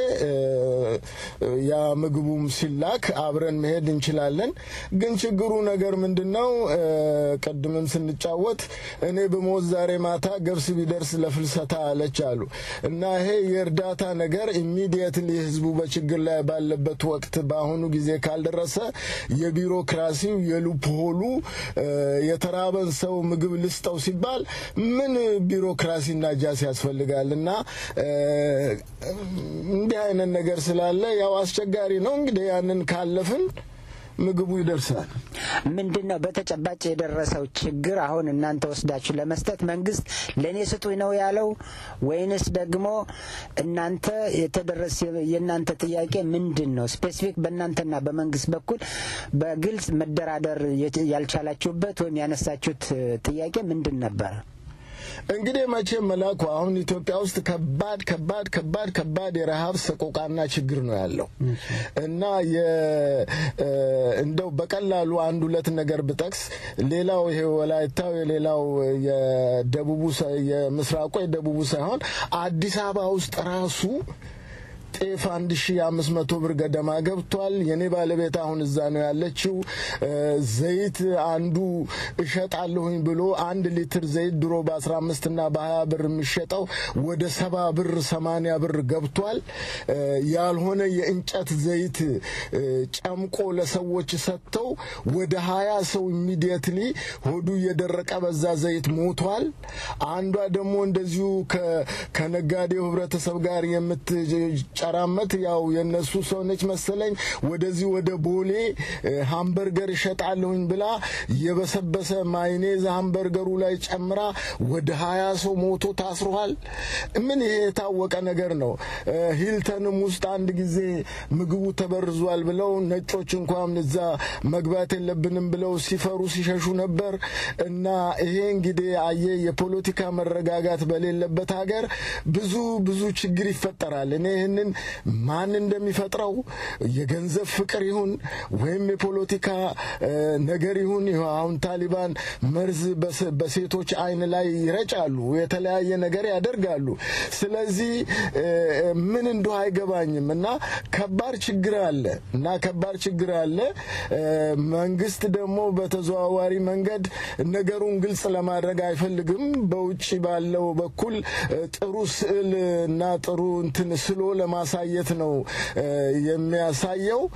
ያ ምግቡም ሲላክ አብረን መሄድ እንችላለን። ግን ችግሩ ነገር ምንድን ነው? ቅድምም ስንጫወት እኔ በሞት ዛሬ ማታ ገብስ ቢደርስ ለፍልሰታ አለች አሉ እና ይሄ የእርዳታ ነገር ኢሚዲየትሊ ህዝቡ በችግር ላይ ባለበት ወቅት በአሁኑ ጊዜ ካልደረሰ የቢሮክራሲው የሉፕሆሉ የተራበን ሰው ምግብ ልስጠው ሲባል ምን ቢሮክራሲና ጃስ ያስፈልጋል እና እንዲህ አይነት ነገር ስላለ ያው አስቸጋሪ ነው። እንግዲህ ያንን ካለፍን ምግቡ ይደርሳል። ምንድን ነው በተጨባጭ የደረሰው ችግር? አሁን እናንተ ወስዳችሁ ለመስጠት መንግስት ለእኔ ስጡኝ ነው ያለው ወይንስ ደግሞ እናንተ የተደረሰ የእናንተ ጥያቄ ምንድን ነው? ስፔሲፊክ በእናንተና በመንግስት በኩል በግልጽ መደራደር ያልቻላችሁበት ወይም ያነሳችሁት ጥያቄ ምንድን ነበረ? እንግዲህ መቼም መላኩ አሁን ኢትዮጵያ ውስጥ ከባድ ከባድ ከባድ ከባድ የረሃብ ሰቆቃና ችግር ነው ያለው እና እንደው በቀላሉ አንድ ሁለት ነገር ብጠቅስ ሌላው ይሄ ወላይታው የሌላው የደቡቡ የምስራቁ የደቡቡ ሳይሆን አዲስ አበባ ውስጥ ራሱ ጤፍ አንድ ሺ አምስት መቶ ብር ገደማ ገብቷል። የኔ ባለቤት አሁን እዛ ነው ያለችው። ዘይት አንዱ እሸጣለሁኝ ብሎ አንድ ሊትር ዘይት ድሮ በአስራ አምስት ና በሀያ ብር የሚሸጠው ወደ ሰባ ብር ሰማኒያ ብር ገብቷል። ያልሆነ የእንጨት ዘይት ጨምቆ ለሰዎች ሰጥተው ወደ ሀያ ሰው ኢሚዲየትሊ ሆዱ እየደረቀ በዛ ዘይት ሞቷል። አንዷ ደግሞ እንደዚሁ ከነጋዴው ህብረተሰብ ጋር የምት ጨራመት ያው የነሱ ሰው ነች መሰለኝ። ወደዚህ ወደ ቦሌ ሃምበርገር እሸጣለሁኝ ብላ የበሰበሰ ማይኔዝ ሃምበርገሩ ላይ ጨምራ ወደ ሀያ ሰው ሞቶ ታስሯል። ምን ይሄ የታወቀ ነገር ነው። ሂልተንም ውስጥ አንድ ጊዜ ምግቡ ተበርዟል ብለው ነጮች እንኳን እዛ መግባት የለብንም ብለው ሲፈሩ ሲሸሹ ነበር። እና ይሄ እንግዲህ አየ የፖለቲካ መረጋጋት በሌለበት ሀገር ብዙ ብዙ ችግር ይፈጠራል። እኔ ይህንን ማን እንደሚፈጥረው የገንዘብ ፍቅር ይሁን ወይም የፖለቲካ ነገር ይሁን አሁን ታሊባን መርዝ በሴቶች አይን ላይ ይረጫሉ፣ የተለያየ ነገር ያደርጋሉ። ስለዚህ ምን እንደው አይገባኝም እና ከባድ ችግር አለ እና ከባድ ችግር አለ። መንግስት ደግሞ በተዘዋዋሪ መንገድ ነገሩን ግልጽ ለማድረግ አይፈልግም። በውጭ ባለው በኩል ጥሩ ስዕል እና ጥሩ እንትን ስሎ ለማሳየት ነው የሚያሳየው።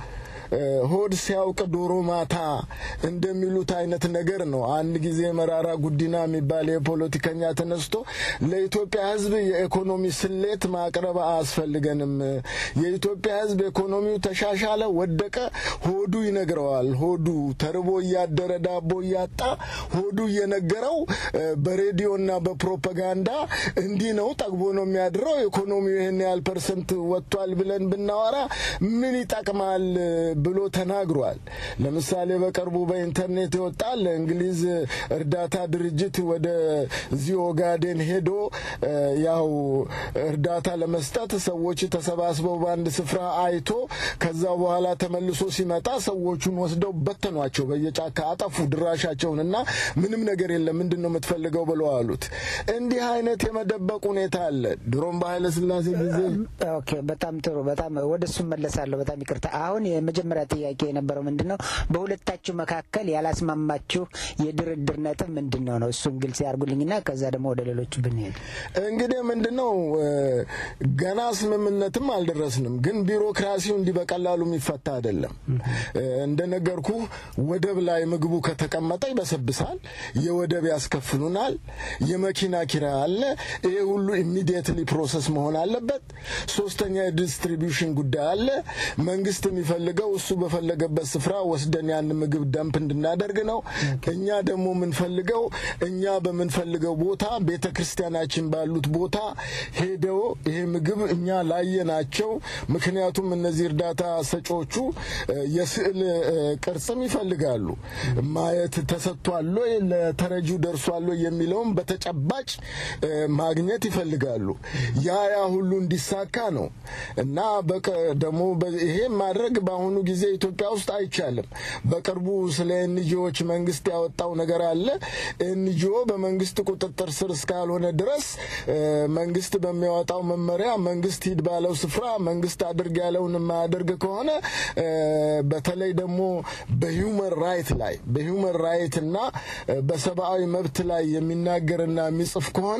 ሆድ ሲያውቅ ዶሮ ማታ እንደሚሉት አይነት ነገር ነው። አንድ ጊዜ መራራ ጉዲና የሚባል የፖለቲከኛ ተነስቶ ለኢትዮጵያ ሕዝብ የኢኮኖሚ ስሌት ማቅረብ አያስፈልገንም፣ የኢትዮጵያ ሕዝብ ኢኮኖሚው ተሻሻለ፣ ወደቀ፣ ሆዱ ይነግረዋል። ሆዱ ተርቦ እያደረ ዳቦ እያጣ ሆዱ እየነገረው በሬዲዮና በፕሮፓጋንዳ እንዲህ ነው ጠግቦ ነው የሚያድረው ኢኮኖሚው ይህን ያህል ፐርሰንት ወጥቷል ብለን ብናወራ ምን ይጠቅማል ብሎ ተናግሯል። ለምሳሌ በቅርቡ በኢንተርኔት ይወጣል። እንግሊዝ እርዳታ ድርጅት ወደ እዚህ ኦጋዴን ሄዶ ያው እርዳታ ለመስጠት ሰዎች ተሰባስበው በአንድ ስፍራ አይቶ ከዛ በኋላ ተመልሶ ሲመጣ ሰዎቹን ወስደው በተኗቸው፣ በየጫካ አጠፉ ድራሻቸውን እና ምንም ነገር የለም ምንድን ነው የምትፈልገው ብለው አሉት። እንዲህ አይነት የመደበቅ ሁኔታ አለ። ድሮም በኃይለ ሥላሴ ጊዜ ኦኬ፣ በጣም ጥሩ። በጣም ወደ እሱ መለሳለሁ። በጣም ይቅርታ። አሁን የመጀመሪያ ጥያቄ የነበረው ምንድን ነው በሁለታችሁ መካከል ያላስማማችሁ የድርድር ነጥብ ምንድን ነው ነው? እሱን ግልጽ ያርጉልኝና ከዛ ደግሞ ወደ ሌሎቹ ብንሄድ። እንግዲህ ምንድን ነው ገና ስምምነትም አልደረስንም፣ ግን ቢሮክራሲው እንዲህ በቀላሉ የሚፈታ አይደለም። እንደነገርኩ ወደብ ላይ ምግቡ ከተቀመጠ ይበሰብሳል፣ የወደብ ያስከፍሉናል፣ የመኪና ኪራይ አለ። ይሄ ሁሉ ኢሚዲየትሊ ፕሮሰስ መሆን አለበት። ሶስተኛ የዲስትሪቢዩሽን ጉዳይ አለ። መንግስት የሚፈልገው እሱ በፈለገበት ስፍራ ወስደን ያን ምግብ ደምፕ እንድናደርግ ነው። እኛ ደግሞ የምንፈልገው እኛ በምንፈልገው ቦታ ቤተ ክርስቲያናችን ባሉት ቦታ ሄደው ይሄ ምግብ እኛ ላየናቸው፣ ምክንያቱም እነዚህ እርዳታ ሰጪዎቹ የስዕል ቅርጽም ይፈልጋሉ ማየት ተሰጥቷል ወይ ለተረጂው ደርሷል ወይ የሚለውም በተጨባጭ ማግኘት ይፈልጋሉ። ያ ያ ሁሉ እንዲሳካ ነው እና ደግሞ ይሄ ማድረግ በአሁኑ ጊዜ ኢትዮጵያ ውስጥ አይቻልም። በቅርቡ ስለ ኤንጂኦዎች መንግስት ያወጣው ነገር አለ። ኤንጂኦ በመንግስት ቁጥጥር ስር እስካልሆነ ድረስ መንግስት በሚያወጣው መመሪያ መንግስት ሂድ ባለው ስፍራ መንግስት አድርግ ያለውን የማያደርግ ከሆነ በተለይ ደግሞ በሂውመን ራይት ላይ በሂውመን ራይት እና በሰብአዊ መብት ላይ የሚናገርና የሚጽፍ ከሆነ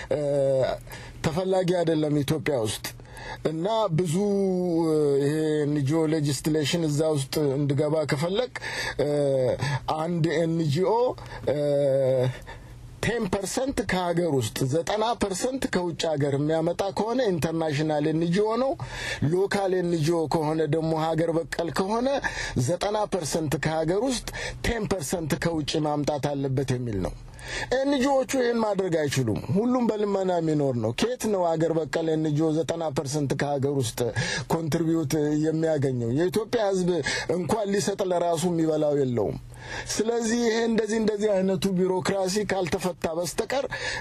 ተፈላጊ አይደለም ኢትዮጵያ ውስጥ እና ብዙ ይሄ ኤንጂኦ ሌጅስሌሽን እዛ ውስጥ እንድገባ ከፈለግ አንድ ኤንጂኦ ቴን ፐርሰንት ከሀገር ውስጥ ዘጠና ፐርሰንት ከውጭ ሀገር የሚያመጣ ከሆነ ኢንተርናሽናል ኤንጂኦ ነው። ሎካል ኤንጂኦ ከሆነ ደግሞ ሀገር በቀል ከሆነ ዘጠና ፐርሰንት ከሀገር ውስጥ ቴን ፐርሰንት ከውጭ ማምጣት አለበት የሚል ነው። ኤንጂኦቹ ይህን ማድረግ አይችሉም። ሁሉም በልመና የሚኖር ነው። ከየት ነው አገር በቀል ኤንጂኦ ዘጠና ፐርሰንት ከሀገር ውስጥ ኮንትሪቢዩት የሚያገኘው? የኢትዮጵያ ሕዝብ እንኳን ሊሰጥ ለራሱ የሚበላው የለውም። ስለዚህ ይሄ እንደዚህ እንደዚህ አይነቱ ቢሮክራሲ ካልተፈታ በስተቀር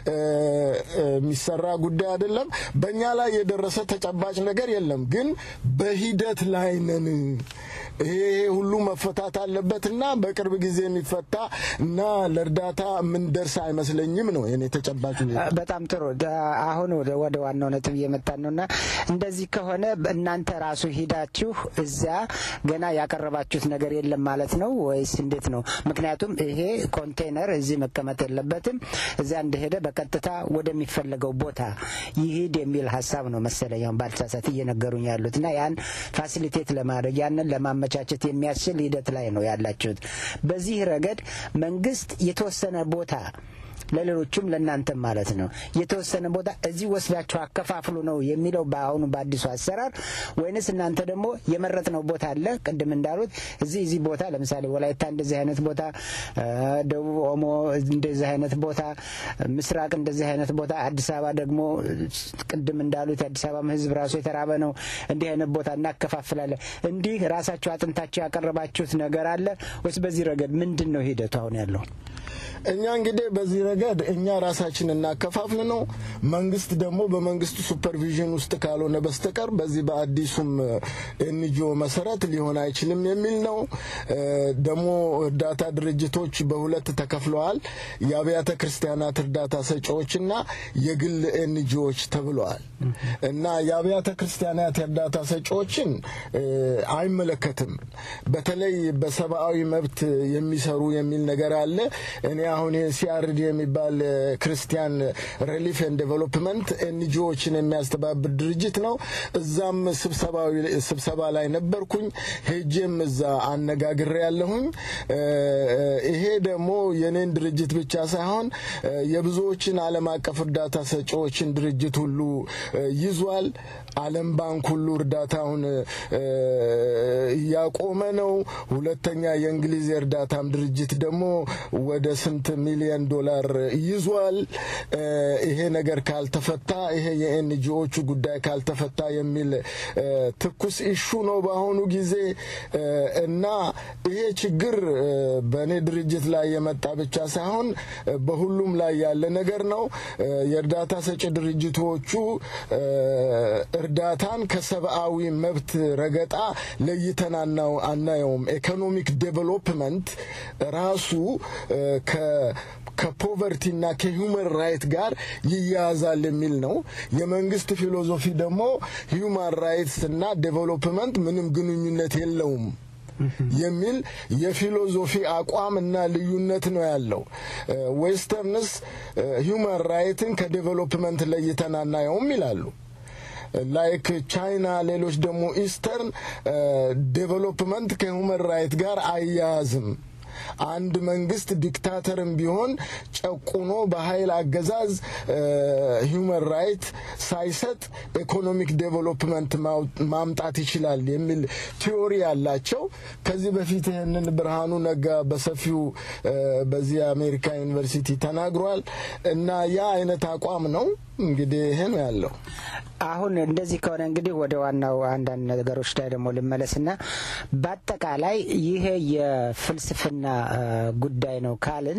የሚሰራ ጉዳይ አይደለም። በእኛ ላይ የደረሰ ተጨባጭ ነገር የለም፣ ግን በሂደት ላይ ነን። ይሄ ሁሉ መፈታት አለበትና በቅርብ ጊዜ የሚፈታ እና ለእርዳታ የምንደርስ አይመስለኝም ነው የኔ ተጨባጭ ሁኔታ። በጣም ጥሩ። አሁን ወደ ዋናው ነጥብ እየመጣን ነውና እንደዚህ ከሆነ እናንተ ራሱ ሂዳችሁ እዚያ ገና ያቀረባችሁት ነገር የለም ማለት ነው ወይስ እንዴት ነው? ምክንያቱም ይሄ ኮንቴነር እዚህ መቀመጥ የለበትም፣ እዚያ እንደሄደ በቀጥታ ወደሚፈለገው ቦታ ይሂድ የሚል ሀሳብ ነው መሰለኝ አሁን ባልተሳሳት እየነገሩኝ ያሉት እና ያን ፋሲሊቴት ለማድረግ ያንን ለማመቻቸት የሚያስችል ሂደት ላይ ነው ያላችሁት። በዚህ ረገድ መንግስት የተወሰነ ቦታ ለሌሎቹም ለእናንተም ማለት ነው የተወሰነ ቦታ እዚህ ወስዳችሁ አከፋፍሉ ነው የሚለው በአሁኑ በአዲሱ አሰራር ወይንስ እናንተ ደግሞ የመረጥነው ቦታ አለ ቅድም እንዳሉት እዚህ እዚህ ቦታ ለምሳሌ ወላይታ እንደዚህ አይነት ቦታ፣ ደቡብ ኦሞ እንደዚህ አይነት ቦታ፣ ምስራቅ እንደዚህ አይነት ቦታ፣ አዲስ አበባ ደግሞ ቅድም እንዳሉት የአዲስ አበባ ሕዝብ ራሱ የተራበ ነው፣ እንዲህ አይነት ቦታ እናከፋፍላለን። እንዲህ ራሳችሁ አጥንታችሁ ያቀረባችሁት ነገር አለ ወይስ በዚህ ረገድ ምንድን ነው ሂደቱ አሁን ያለው? እኛ እንግዲህ በዚህ ረገድ እኛ ራሳችን እናከፋፍል ነው። መንግስት ደግሞ በመንግስቱ ሱፐርቪዥን ውስጥ ካልሆነ በስተቀር በዚህ በአዲሱም ኤንጂኦ መሰረት ሊሆን አይችልም የሚል ነው። ደግሞ እርዳታ ድርጅቶች በሁለት ተከፍለዋል። የአብያተ ክርስቲያናት እርዳታ ሰጪዎችና የግል ኤንጂኦዎች ተብለዋል እና የአብያተ ክርስቲያናት እርዳታ ሰጪዎችን አይመለከትም። በተለይ በሰብአዊ መብት የሚሰሩ የሚል ነገር አለ። እኔ አሁን ሲአርዲ የሚባል ክርስቲያን ሪሊፍ ኤንድ ዴቨሎፕመንት ኤንጂኦዎችን የሚያስተባብር ድርጅት ነው። እዛም ስብሰባ ላይ ነበርኩኝ። ሄጄም እዛ አነጋግሬ ያለሁኝ። ይሄ ደግሞ የኔን ድርጅት ብቻ ሳይሆን የብዙዎችን ዓለም አቀፍ እርዳታ ሰጪዎችን ድርጅት ሁሉ ይዟል። ዓለም ባንክ ሁሉ እርዳታውን እያቆመ ነው። ሁለተኛ የእንግሊዝ የእርዳታም ድርጅት ደግሞ ወደ ስንት ሚሊዮን ዶላር ይዟል። ይሄ ነገር ካልተፈታ ይሄ የኤንጂኦቹ ጉዳይ ካልተፈታ የሚል ትኩስ ኢሹ ነው በአሁኑ ጊዜ እና ይሄ ችግር በእኔ ድርጅት ላይ የመጣ ብቻ ሳይሆን በሁሉም ላይ ያለ ነገር ነው። የእርዳታ ሰጪ ድርጅቶቹ እርዳታን ከሰብአዊ መብት ረገጣ ለይተን አናየውም። ኢኮኖሚክ ዴቨሎፕመንት ራሱ ከፖቨርቲና ከሂውመን ራይት ጋር ይያያዛል የሚል ነው። የመንግስት ፊሎዞፊ ደግሞ ሂውማን ራይትስ እና ዴቨሎፕመንት ምንም ግንኙነት የለውም የሚል የፊሎዞፊ አቋም እና ልዩነት ነው ያለው። ዌስተርንስ ሂውማን ራይትን ከዴቨሎፕመንት ለይተን አናየውም ይላሉ። ላይክ ቻይና፣ ሌሎች ደግሞ ኢስተርን ዴቨሎፕመንት ከሁመን ራይት ጋር አያያዝም። አንድ መንግስት ዲክታተርም ቢሆን ጨቁኖ በኃይል አገዛዝ ሂውመን ራይት ሳይሰጥ ኢኮኖሚክ ዴቨሎፕመንት ማምጣት ይችላል የሚል ቲዮሪ ያላቸው ከዚህ በፊት ይህንን ብርሃኑ ነጋ በሰፊው በዚህ የአሜሪካ ዩኒቨርሲቲ ተናግሯል እና ያ አይነት አቋም ነው እንግዲህ ይሄ ነው ያለው። አሁን እንደዚህ ከሆነ እንግዲህ ወደ ዋናው አንዳንድ ነገሮች ላይ ደግሞ ልመለስና በአጠቃላይ ይሄ የፍልስፍና ጉዳይ ነው ካልን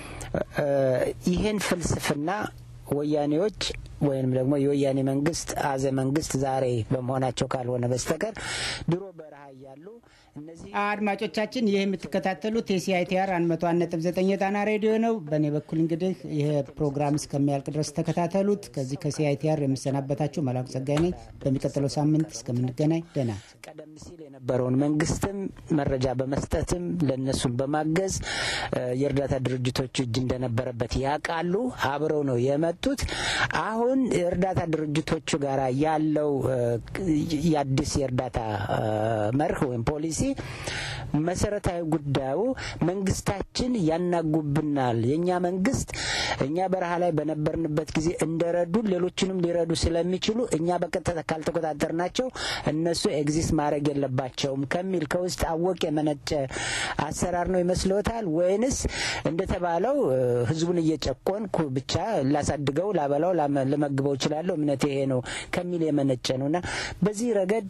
ይህን ፍልስፍና ወያኔዎች ወይንም ደግሞ የወያኔ መንግስት አዘ መንግስት ዛሬ በመሆናቸው ካልሆነ በስተቀር ድሮ በረሃ እያሉ እነዚህ አድማጮቻችን ይህ የምትከታተሉት የሲአይቲአር አንድ መቶ አንድ ነጥብ ዘጠኝ የጣና ሬዲዮ ነው። በእኔ በኩል እንግዲህ ይህ ፕሮግራም እስከሚያልቅ ድረስ ተከታተሉት። ከዚህ ከሲአይቲአር የምሰናበታችሁ መላኩ ጸጋይ ነኝ። በሚቀጥለው ሳምንት እስከምንገናኝ ደህና። ቀደም ሲል የነበረውን መንግስትም መረጃ በመስጠትም ለእነሱም በማገዝ የእርዳታ ድርጅቶች እጅ እንደነበረበት ያውቃሉ። አብረው ነው የመጡት። አሁን የእርዳታ ድርጅቶቹ ጋር ያለው የአዲስ የእርዳታ መርህ ወይም ፖሊሲ መሰረታዊ ጉዳዩ መንግስታችን ያናጉብናል። የእኛ መንግስት እኛ በረሃ ላይ በነበርንበት ጊዜ እንደረዱን ሌሎችንም ሊረዱ ስለሚችሉ እኛ በቀጥታ ካልተቆጣጠርናቸው እነሱ ኤግዚስት ማድረግ የለባቸውም ከሚል ከውስጥ አወቅ የመነጨ አሰራር ነው ይመስልዎታል? ወይንስ እንደተባለው ህዝቡን እየጨቆንኩ ብቻ ላሳድገው፣ ላበላው፣ ልመግበው እችላለሁ እምነት ይሄ ነው ከሚል የመነጨ ነው እና በዚህ ረገድ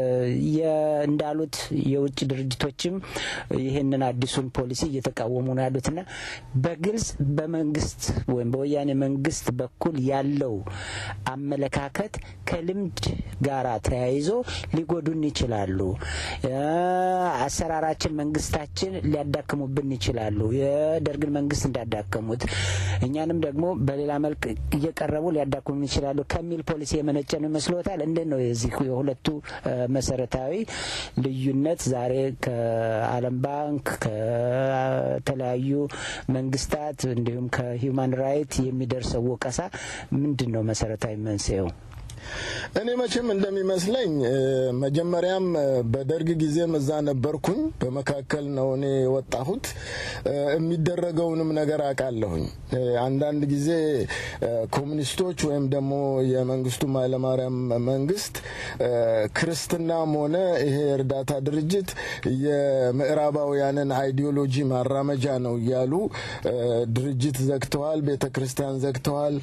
እንዳሉት የውጭ ድርጅቶችም ይህንን አዲሱን ፖሊሲ እየተቃወሙ ነው ያሉትና በግልጽ በመንግስት ወይም በወያኔ መንግስት በኩል ያለው አመለካከት ከልምድ ጋራ ተያይዞ ሊጎዱን ይችላሉ። አሰራራችን፣ መንግስታችን ሊያዳክሙብን ይችላሉ። የደርግን መንግስት እንዳዳከሙት እኛንም ደግሞ በሌላ መልክ እየቀረቡ ሊያዳክሙን ይችላሉ ከሚል ፖሊሲ የመነጨ ነው ይመስሎታል? እንዴት ነው የዚህ የሁለቱ መሰረታዊ ልዩነት ዛሬ ከዓለም ባንክ ከተለያዩ መንግስታት እንዲሁም ከሂውማን ራይት የሚደርሰው ወቀሳ ምንድን ነው መሰረታዊ መንስኤው? እኔ መቼም እንደሚመስለኝ መጀመሪያም በደርግ ጊዜም እዛ ነበርኩኝ። በመካከል ነው እኔ የወጣሁት። የሚደረገውንም ነገር አውቃለሁኝ። አንዳንድ ጊዜ ኮሚኒስቶች ወይም ደግሞ የመንግስቱ ኃይለማርያም መንግስት ክርስትናም ሆነ ይሄ የእርዳታ ድርጅት የምዕራባውያንን አይዲዮሎጂ ማራመጃ ነው እያሉ ድርጅት ዘግተዋል፣ ቤተ ክርስቲያን ዘግተዋል።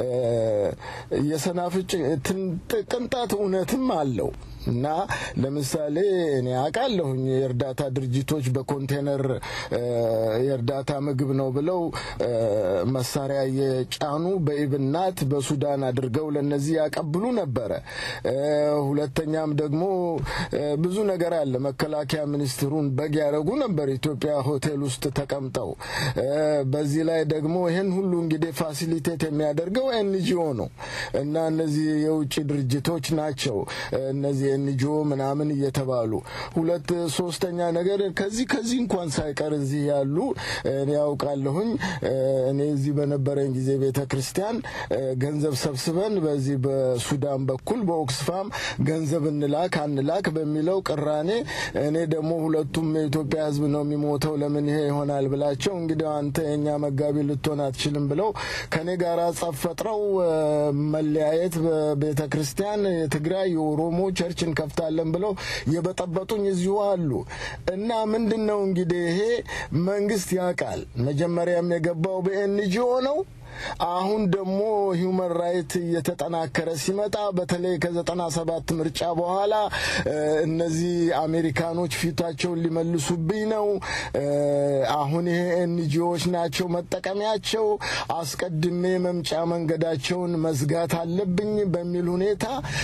የሰናፍጭ ቅንጣት እውነትም አለው እና ለምሳሌ እኔ አውቃለሁኝ የእርዳታ ድርጅቶች በኮንቴነር የእርዳታ ምግብ ነው ብለው መሳሪያ የጫኑ በኢብናት በሱዳን አድርገው ለነዚህ ያቀብሉ ነበረ። ሁለተኛም ደግሞ ብዙ ነገር አለ። መከላከያ ሚኒስትሩን በግ ያደረጉ ነበር ኢትዮጵያ ሆቴል ውስጥ ተቀምጠው። በዚህ ላይ ደግሞ ይህን ሁሉ እንግዲህ ፋሲሊቴት የሚያደርገው ኤንጂኦ ነው እና እነዚህ የውጭ ድርጅቶች ናቸው እነዚህ ኤንጂኦ ምናምን እየተባሉ ሁለት ሶስተኛ ነገር ከዚህ ከዚህ እንኳን ሳይቀር እዚህ ያሉ እኔ ያውቃለሁኝ እኔ እዚህ በነበረኝ ጊዜ ቤተ ክርስቲያን ገንዘብ ሰብስበን በዚህ በሱዳን በኩል በኦክስፋም ገንዘብ እንላክ አንላክ በሚለው ቅራኔ እኔ ደግሞ ሁለቱም የኢትዮጵያ ሕዝብ ነው የሚሞተው ለምን ይሄ ይሆናል ብላቸው እንግዲህ አንተ የኛ መጋቢ ልትሆን አትችልም ብለው ከኔ ጋር ጸብ ፈጥረው መለያየት በቤተ ክርስቲያን የትግራይ የኦሮሞ ቸርች እንከፍታለን ብለው የበጠበጡኝ እዚሁ አሉ እና ምንድን ነው እንግዲህ ይሄ መንግስት ያውቃል። መጀመሪያም የገባው በኤንጂኦ ነው። አሁን ደግሞ ሂውመን ራይት እየተጠናከረ ሲመጣ በተለይ ከዘጠና ሰባት ምርጫ በኋላ እነዚህ አሜሪካኖች ፊታቸውን ሊመልሱብኝ ነው። አሁን ይሄ ኤንጂኦዎች ናቸው መጠቀሚያቸው፣ አስቀድሜ መምጫ መንገዳቸውን መዝጋት አለብኝ በሚል ሁኔታ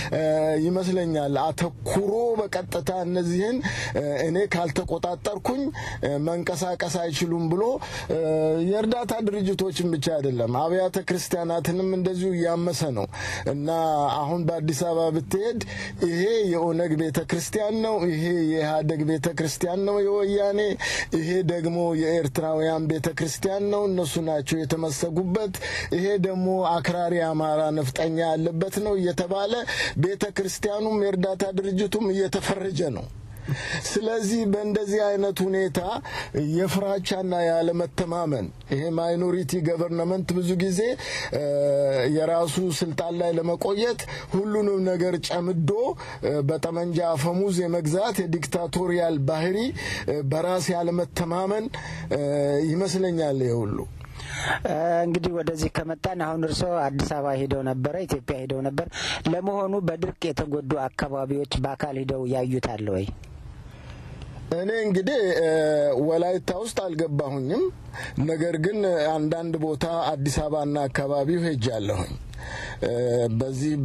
ይመስለኛል አተኩሮ በቀጥታ እነዚህን እኔ ካልተቆጣጠርኩኝ መንቀሳቀስ አይችሉም ብሎ የእርዳታ ድርጅቶችን ብቻ አይደለም አብያተ ክርስቲያናትንም እንደዚሁ እያመሰ ነው እና አሁን በአዲስ አበባ ብትሄድ ይሄ የኦነግ ቤተ ክርስቲያን ነው፣ ይሄ የኢህአደግ ቤተ ክርስቲያን ነው የወያኔ፣ ይሄ ደግሞ የኤርትራውያን ቤተ ክርስቲያን ነው፣ እነሱ ናቸው የተመሰጉበት፣ ይሄ ደግሞ አክራሪ አማራ ነፍጠኛ ያለበት ነው እየተባለ ቤተ ክርስቲያኑም የእርዳታ ድርጅቱም እየተፈረጀ ነው። ስለዚህ በእንደዚህ አይነት ሁኔታ የፍራቻና ያለመተማመን ይሄ ማይኖሪቲ ገቨርንመንት ብዙ ጊዜ የራሱ ስልጣን ላይ ለመቆየት ሁሉንም ነገር ጨምዶ በጠመንጃ አፈሙዝ የመግዛት የዲክታቶሪያል ባህሪ በራስ ያለመተማመን ይመስለኛል ይሄ ሁሉ። እንግዲህ ወደዚህ ከመጣን አሁን እርስዎ አዲስ አበባ ሂደው ነበረ፣ ኢትዮጵያ ሂደው ነበር። ለመሆኑ በድርቅ የተጎዱ አካባቢዎች በአካል ሂደው ያዩታል ወይ? እኔ እንግዲህ ወላይታ ውስጥ አልገባሁኝም። ነገር ግን አንዳንድ ቦታ አዲስ አበባና አካባቢው ሄጃለሁኝ። በዚህ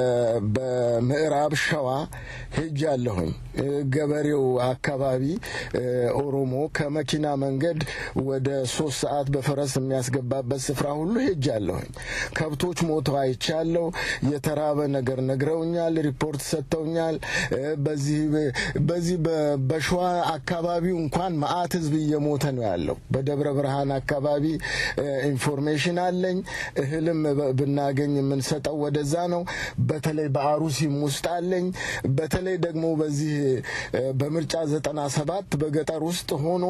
በምዕራብ ሸዋ ሄጃለሁኝ። ገበሬው አካባቢ ኦሮሞ ከመኪና መንገድ ወደ ሶስት ሰዓት በፈረስ የሚያስገባበት ስፍራ ሁሉ ሄጃለሁኝ። ከብቶች ሞተው አይቻለሁ። የተራበ ነገር ነግረውኛል፣ ሪፖርት ሰጥተውኛል። በዚህ በሸዋ አካባቢው እንኳን መዓት ህዝብ እየሞተ ነው ያለው። በደብረ ብርሃን አካባቢ ኢንፎርሜሽን አለኝ። እህልም ብናገኝ የምንሰጠው ወደዛ ነው። በተለይ በአሩሲም ውስጥ አለኝ። በተለይ ደግሞ በዚህ በምርጫ ዘጠና ሰባት በገጠር ውስጥ ሆኖ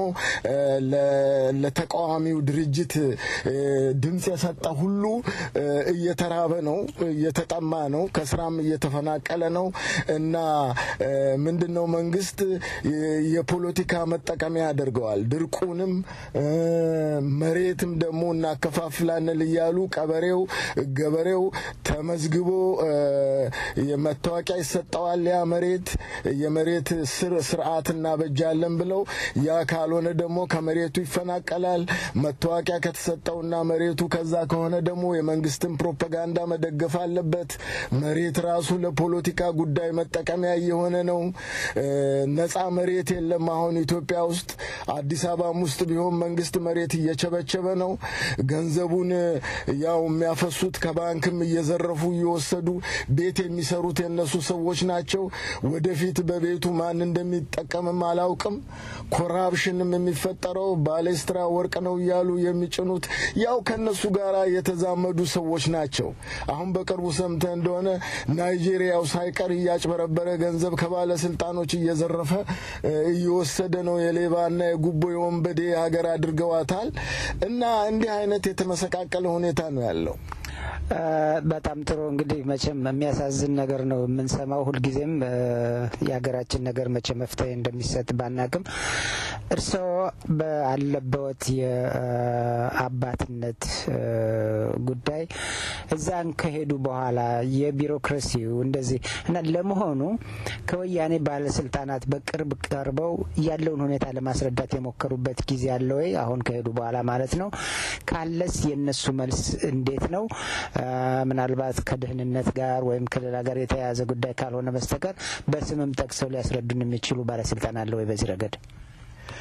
ለተቃዋሚው ድርጅት ድምፅ የሰጠ ሁሉ እየተራበ ነው፣ እየተጠማ ነው፣ ከስራም እየተፈናቀለ ነው እና ምንድን ነው መንግስት የፖለቲካ መጠቀሚያ ያደርገዋል። ድርቁንም መሬትም ደግሞ እናከፋፍላንል እያሉ ቀበሬው ገበሬው ተመዝግቦ መታወቂያ ይሰጠዋል። ያ መሬት የመሬት ስርዓት እናበጃለን ብለው ያ ካልሆነ ደግሞ ከመሬቱ ይፈናቀላል። መታወቂያ ከተሰጠውና መሬቱ ከዛ ከሆነ ደግሞ የመንግስትን ፕሮፓጋንዳ መደገፍ አለበት። መሬት ራሱ ለፖለቲካ ጉዳይ መጠቀሚያ እየሆነ ነው። ነጻ መሬት የለም። አሁን ኢትዮጵያ ውስጥ አዲስ አበባም ውስጥ ቢሆን መንግስት መሬት እየቸበቸበ ነው። ገንዘቡን ያው የሚያፈሱት ከባንክም እየዘረፉ እየወሰዱ ቤት የሚሰሩት የነሱ ሰዎች ናቸው። ወደፊት በቤቱ ማን እንደሚጠቀምም አላውቅም። ኮራፕሽንም የሚፈጠረው ባሌስትራ ወርቅ ነው እያሉ የሚጭኑት ያው ከነሱ ጋር የተዛመዱ ሰዎች ናቸው። አሁን በቅርቡ ሰምተ እንደሆነ ናይጄሪያው ሳይቀር እያጭበረበረ ገንዘብ ከባለስልጣኖች እየዘረፈ እየወሰደ ነው። የሌባና የጉቦ የወንበዴ ሀገር አድርገዋታል። እና እንዲህ አይነት የተመሰቃቀለ ሁኔታ ነው ያለው። በጣም ጥሩ እንግዲህ መቼም የሚያሳዝን ነገር ነው የምንሰማው ሁልጊዜም የሀገራችን ነገር መቼ መፍትሄ እንደሚሰጥ ባናቅም እርስዎ ባለበት የአባትነት ጉዳይ እዛን ከሄዱ በኋላ የቢሮክራሲው እንደዚህ እና ለመሆኑ ከወያኔ ባለስልጣናት በቅርብ ቀርበው ያለውን ሁኔታ ለማስረዳት የሞከሩበት ጊዜ አለ ወይ? አሁን ከሄዱ በኋላ ማለት ነው። ካለስ የእነሱ መልስ እንዴት ነው? ምናልባት ከደህንነት ጋር ወይም ከሌላ ጋር የተያያዘ ጉዳይ ካልሆነ በስተቀር በስምም ጠቅሰው ሊያስረዱን የሚችሉ ባለስልጣን አለ ወይ በዚህ ረገድ?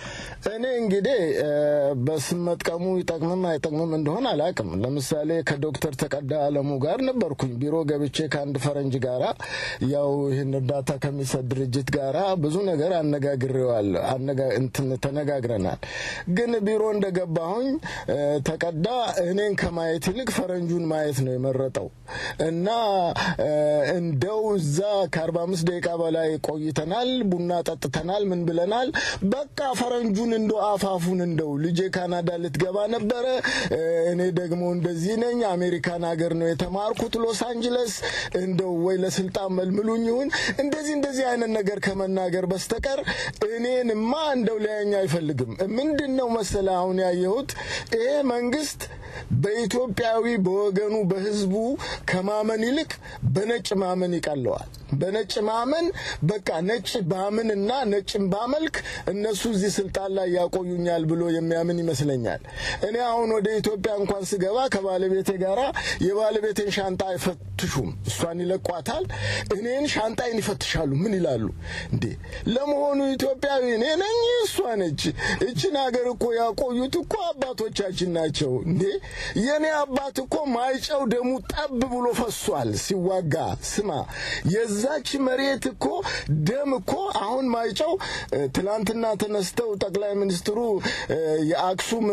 እኔ እንግዲህ በስም መጥቀሙ ይጠቅምም አይጠቅምም እንደሆነ አላቅም። ለምሳሌ ከዶክተር ተቀዳ አለሙ ጋር ነበርኩኝ ቢሮ ገብቼ ከአንድ ፈረንጅ ጋራ ያው ይህን እርዳታ ከሚሰጥ ድርጅት ጋራ ብዙ ነገር አነጋግሬዋል እንትን ተነጋግረናል። ግን ቢሮ እንደገባሁኝ ተቀዳ እኔን ከማየት ይልቅ ፈረንጁን ማየት ነው የመረጠው እና እንደው እዛ ከአርባ አምስት ደቂቃ በላይ ቆይተናል። ቡና ጠጥተናል። ምን ብለናል። በቃ ፈረንጁን እንደው አፋፉን እንደው ልጄ ካናዳ ልትገባ ነበረ። እኔ ደግሞ እንደዚህ ነኝ። አሜሪካን ሀገር ነው የተማርኩት ሎስ አንጅለስ። እንደው ወይ ለስልጣን መልምሉኝ ይሁን እንደዚህ እንደዚህ አይነት ነገር ከመናገር በስተቀር እኔንማ እንደው ሊያየኝ አይፈልግም። ምንድን ነው መሰለ አሁን ያየሁት ይሄ መንግስት በኢትዮጵያዊ በወገኑ በህዝቡ ከማመን ይልቅ በነጭ ማመን ይቀለዋል። በነጭ ማመን በቃ ነጭ ባምንና ነጭን ባመልክ እነሱ እዚህ ስልጣን ላይ ያቆዩኛል ብሎ የሚያምን ይመስለኛል። እኔ አሁን ወደ ኢትዮጵያ እንኳን ስገባ ከባለቤቴ ጋራ የባለቤቴን ሻንጣ አይፈትሹም። እሷን ይለቋታል፣ እኔን ሻንጣይን ይፈትሻሉ። ምን ይላሉ እንዴ? ለመሆኑ ኢትዮጵያዊ እኔ ነኝ እሷ ነች? እችን ሀገር እኮ ያቆዩት እኮ አባቶቻችን ናቸው እንዴ የኔ አባት እኮ ማይጨው ደሙ ጠብ ብሎ ፈሷል ሲዋጋ። ስማ የዛች መሬት እኮ ደም እኮ አሁን ማይጨው ትላንትና ተነስተው ጠቅላይ ሚኒስትሩ የአክሱም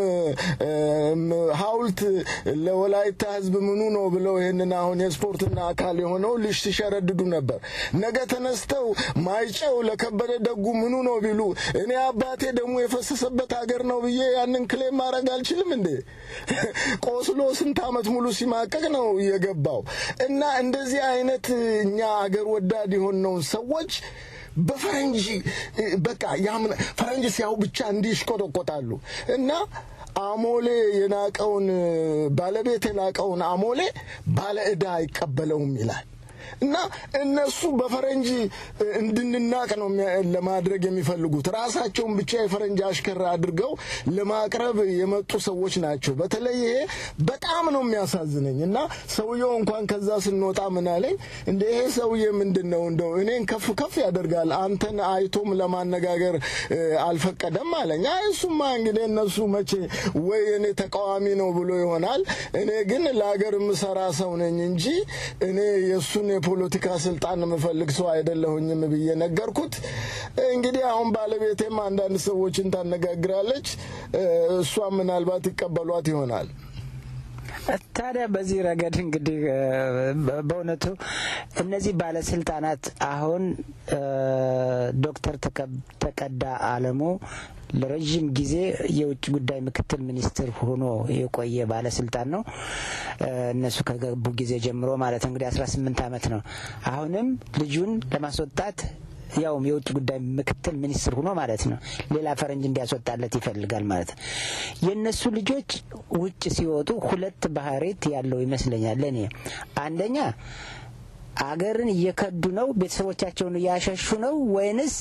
ሐውልት ለወላይታ ሕዝብ ምኑ ነው ብለው ይህንን አሁን የስፖርትና አካል የሆነው ልጅ ሲሸረድዱ ነበር። ነገ ተነስተው ማይጨው ለከበደ ደጉ ምኑ ነው ቢሉ እኔ አባቴ ደሙ የፈሰሰበት ሀገር ነው ብዬ ያንን ክሌም ማድረግ አልችልም እንዴ? ቆስሎ ስንት ዓመት ሙሉ ሲማቀቅ ነው የገባው። እና እንደዚህ አይነት እኛ አገር ወዳድ የሆነውን ሰዎች በፈረንጅ በቃ ያምን ፈረንጅ ሲያው ብቻ እንዲህ ይሽቆጠቆጣሉ እና አሞሌ የናቀውን ባለቤት የናቀውን አሞሌ ባለ ዕዳ አይቀበለውም ይላል። እና እነሱ በፈረንጅ እንድንናቅ ነው ለማድረግ የሚፈልጉት። ራሳቸውን ብቻ የፈረንጅ አሽከር አድርገው ለማቅረብ የመጡ ሰዎች ናቸው። በተለይ ይሄ በጣም ነው የሚያሳዝነኝ። እና ሰውየው እንኳን ከዛ ስንወጣ ምን አለኝ፣ እንደ ይሄ ሰውዬ ምንድን ነው እንደው እኔን ከፍ ከፍ ያደርጋል፣ አንተን አይቶም ለማነጋገር አልፈቀደም አለኝ። አይ እሱማ እንግዲህ እነሱ መቼ ወይ እኔ ተቃዋሚ ነው ብሎ ይሆናል። እኔ ግን ለሀገር የምሰራ ሰው ነኝ እንጂ እኔ የእሱን የፖለቲካ ስልጣን የምፈልግ ሰው አይደለሁኝም ብዬ ነገርኩት። እንግዲህ አሁን ባለቤቴም አንዳንድ ሰዎችን ታነጋግራለች። እሷም ምናልባት ይቀበሏት ይሆናል። ታዲያ በዚህ ረገድ እንግዲህ በእውነቱ እነዚህ ባለስልጣናት አሁን ዶክተር ተቀዳ አለሙ ለረዥም ጊዜ የውጭ ጉዳይ ምክትል ሚኒስትር ሆኖ የቆየ ባለስልጣን ነው። እነሱ ከገቡ ጊዜ ጀምሮ ማለት እንግዲህ አስራ ስምንት አመት ነው። አሁንም ልጁን ለማስወጣት ያውም የውጭ ጉዳይ ምክትል ሚኒስትር ሆኖ ማለት ነው ሌላ ፈረንጅ እንዲያስወጣለት ይፈልጋል ማለት ነው። የእነሱ ልጆች ውጭ ሲወጡ ሁለት ባህሪት ያለው ይመስለኛል ለእኔ አንደኛ አገርን እየከዱ ነው፣ ቤተሰቦቻቸውን እያሸሹ ነው ወይንስ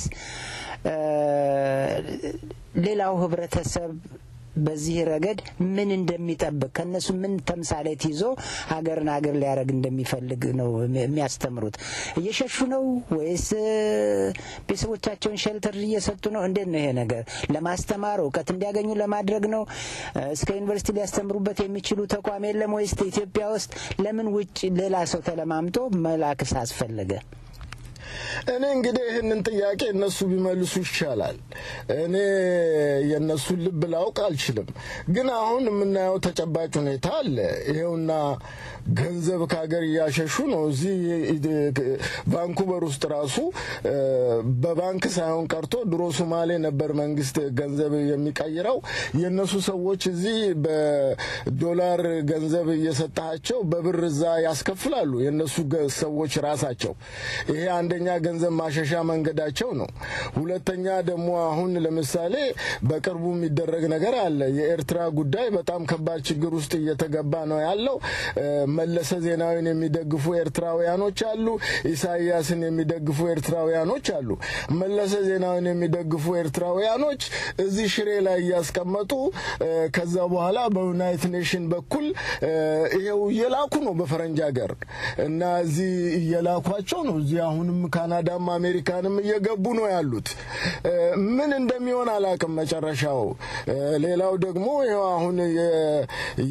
ሌላው ህብረተሰብ በዚህ ረገድ ምን እንደሚጠብቅ ከእነሱ ምን ተምሳሌት ይዞ ሀገርን ሀገር ሊያደርግ እንደሚፈልግ ነው የሚያስተምሩት። እየሸሹ ነው ወይስ ቤተሰቦቻቸውን ሸልተር እየሰጡ ነው? እንዴት ነው ይሄ ነገር? ለማስተማር እውቀት እንዲያገኙ ለማድረግ ነው? እስከ ዩኒቨርሲቲ ሊያስተምሩበት የሚችሉ ተቋም የለም ወይስ ኢትዮጵያ ውስጥ ለምን ውጭ ሌላ ሰው ተለማምጦ መላክስ አስፈለገ? እኔ እንግዲህ ይህንን ጥያቄ እነሱ ቢመልሱ ይሻላል። እኔ የእነሱን ልብ ላውቅ አልችልም። ግን አሁን የምናየው ተጨባጭ ሁኔታ አለ። ይሄውና ገንዘብ ከሀገር እያሸሹ ነው። እዚህ ቫንኩቨር ውስጥ ራሱ በባንክ ሳይሆን ቀርቶ ድሮ ሶማሌ ነበር መንግስት ገንዘብ የሚቀይረው። የእነሱ ሰዎች እዚህ በዶላር ገንዘብ እየሰጣቸው በብር እዛ ያስከፍላሉ። የእነሱ ሰዎች ራሳቸው ይሄ አንደኛ ገንዘብ ማሸሻ መንገዳቸው ነው። ሁለተኛ ደግሞ አሁን ለምሳሌ በቅርቡ የሚደረግ ነገር አለ። የኤርትራ ጉዳይ በጣም ከባድ ችግር ውስጥ እየተገባ ነው ያለው። መለሰ ዜናዊን የሚደግፉ ኤርትራውያኖች አሉ። ኢሳያስን የሚደግፉ ኤርትራውያኖች አሉ። መለሰ ዜናዊን የሚደግፉ ኤርትራውያኖች እዚህ ሽሬ ላይ እያስቀመጡ ከዛ በኋላ በዩናይትድ ኔሽን በኩል ይሄው እየላኩ ነው በፈረንጅ ሀገር እና እዚህ እየላኳቸው ነው። እዚህ አሁንም ካናዳ ካናዳም አሜሪካንም እየገቡ ነው ያሉት። እ፣ ምን እንደሚሆን አላቅም መጨረሻው። እ፣ ሌላው ደግሞ ይኸው አሁን የ-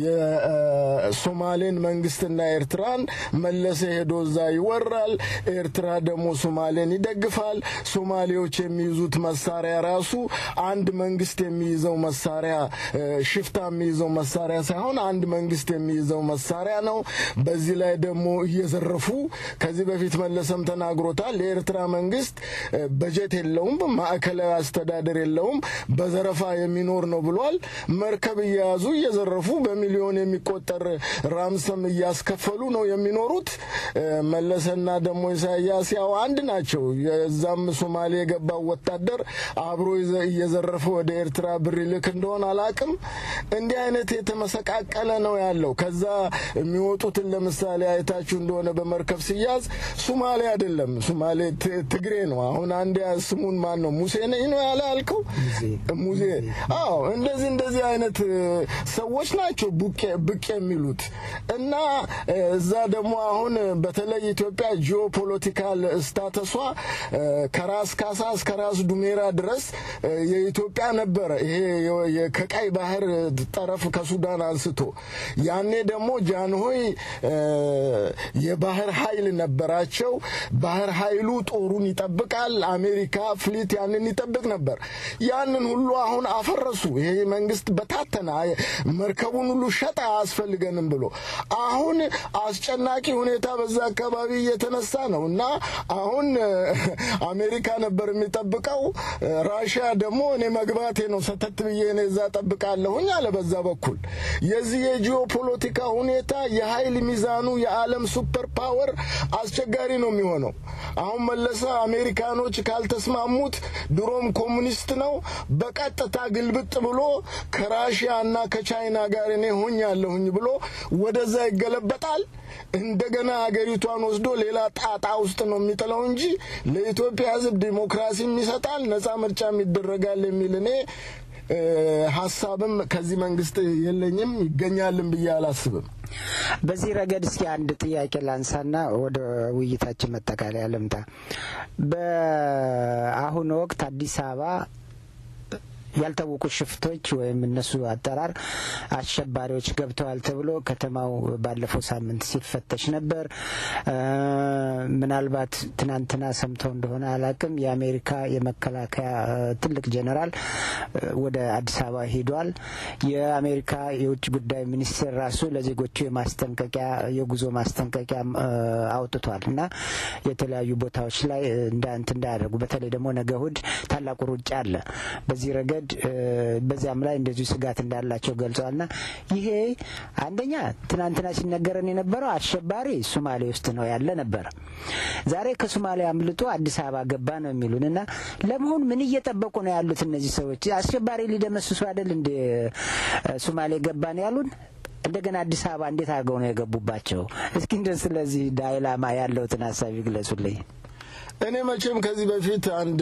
የሶማሌን መንግስትና ኤርትራን መለሰ ሄዶ እዛ ይወራል። ኤርትራ ደግሞ ሶማሌን ይደግፋል። ሶማሌዎች የሚይዙት መሳሪያ ራሱ አንድ መንግስት የሚይዘው መሳሪያ እ፣ ሽፍታ የሚይዘው መሳሪያ ሳይሆን አንድ መንግስት የሚይዘው መሳሪያ ነው። በዚህ ላይ ደግሞ እየዘረፉ ከዚህ በፊት መለሰም ተናግሮታል። የኤርትራ መንግስት እ፣ በጀት የለውም፣ ማዕከላዊ አስተዳደር የለውም፣ በዘረፋ የሚኖር ነው ብሏል። መርከብ እየያዙ እየዘረፉ በሚሊዮን የሚቆጠር ራምሰም እያስከፈሉ ነው የሚኖሩት። እ፣ መለሰና ደግሞ ኢሳያስ ያው አንድ ናቸው። የዛም ሶማሌ የገባው ወታደር አብሮ ይዘ- እየዘረፈ ወደ ኤርትራ ብር ይልክ እንደሆን አላቅም። እንዲህ አይነት የተመሰቃቀለ ነው ያለው። ከዛ የሚወጡትን ለምሳሌ አይታችሁ እንደሆነ በመርከብ ሲያዝ ሶማሌ አይደለም፣ ሶማሌ ት- ትግሬ ነው። አሁን አንድ ስሙን ማን ነው ሙሴ ነኝ ነው ያለ ያልከው ሙዜ። አዎ እንደዚህ እንደዚህ አይነት እ፣ ሰዎች ናቸው ቡቄ ብቅ የሚሉት እና እ፣ እዛ ደግሞ አሁን በተለይ ኢትዮጵያ ጂኦፖለቲካል ስታተሷ እ፣ ከራስ ካሳ እስከ ራስ ዱሜራ ድረስ እ፣ የኢትዮጵያ ነበረ። ይሄ የ- የ- ከቀይ ባህር ጠረፍ ከሱዳን አንስቶ ያኔ ደግሞ ጃንሆይ እ፣ የባህር ኃይል ነበራቸው። ባህር ኃይሉ ጦሩን ይጠብቃል። አሜሪካ ፍሊት ያንን ይጠብቅ ነበር። ያንን ሁሉ አሁን አፈረሱ። ይሄ መንግስት በታተና መርከቡን ሁሉ ሸጠ አያስፈልገንም ብሎ አሁን አስጨናቂ ሁኔታ በዛ አካባቢ እየተነሳ ነው እና አሁን እ፣ አሜሪካ ነበር የሚጠብቀው። እ፣ ራሽያ ደግሞ እኔ መግባቴ ነው ሰተት ብዬ እኔ እዛ ጠብቃለሁኝ አለ። በዛ በኩል የዚህ የጂኦፖለቲካ ሁኔታ የኃይል ሚዛኑ የዓለም ሱፐር ፓወር አስቸጋሪ ነው የሚሆነው። አሁን መለሰ አሜሪካኖች ካልተስማሙት ድሮም ኮሙኒስት ነው በቀጥታ ግልብጥ ብሎ ከራሽያ እና ከቻይና ጋር እኔ ሆኛለሁኝ ብሎ ወደዛ ይገለበጣል። እንደገና ሀገሪቷን ወስዶ ሌላ ጣጣ ውስጥ ነው የሚጥለው እንጂ ለኢትዮጵያ ሕዝብ ዲሞክራሲም ይሰጣል፣ ነጻ ምርጫም ይደረጋል የሚል እኔ እ፣ ሀሳብም ከዚህ መንግስት የለኝም ይገኛልም ብዬ አላስብም። በዚህ ረገድ እስኪ አንድ ጥያቄ ላንሳና ወደ ውይይታችን መጠቃለያ ልምጣ። በአሁኑ ወቅት አዲስ አበባ ያልታወቁ ሽፍቶች ወይም እነሱ አጠራር አሸባሪዎች ገብተዋል ተብሎ ከተማው ባለፈው ሳምንት ሲፈተሽ ነበር። እ፣ ምናልባት ትናንትና ሰምተው እንደሆነ አላቅም የአሜሪካ የመከላከያ እ፣ ትልቅ ጄኔራል እ፣ ወደ አዲስ አበባ ሂዷል። የአሜሪካ የውጭ ጉዳይ ሚኒስቴር ራሱ ለዜጎቹ የማስጠንቀቂያ የጉዞ ማስጠንቀቂያ እ፣ አውጥቷል እና የተለያዩ ቦታዎች ላይ እ፣ እንዳንት እንዳያደርጉ በተለይ ደግሞ ነገ እሁድ ታላቁ ሩጫ አለ። በዚህ ረገድ እ፣ በዚያም ላይ እንደዚሁ ስጋት እንዳላቸው ገልጸዋልና ይሄ አንደኛ ትናንትና ሲነገረን የነበረው አሸባሪ ሱማሌ ውስጥ ነው ያለ ነበረ። ዛሬ ከሱማሌ አምልጦ አዲስ አበባ ገባ ነው የሚሉን እና ለመሆኑ ምን እየጠበቁ ነው ያሉት እነዚህ ሰዎች? አሸባሪ ሊደመስሱ አይደል እንደ ሱማሌ ገባ ነው ያሉን? እንደገና አዲስ አበባ እንዴት አድርገው ነው የገቡባቸው? እስኪ እንደ ስለዚህ ዳይላማ ያለውትን ሀሳብ ይግለጹልኝ። እኔ መቼም ከዚህ በፊት አንድ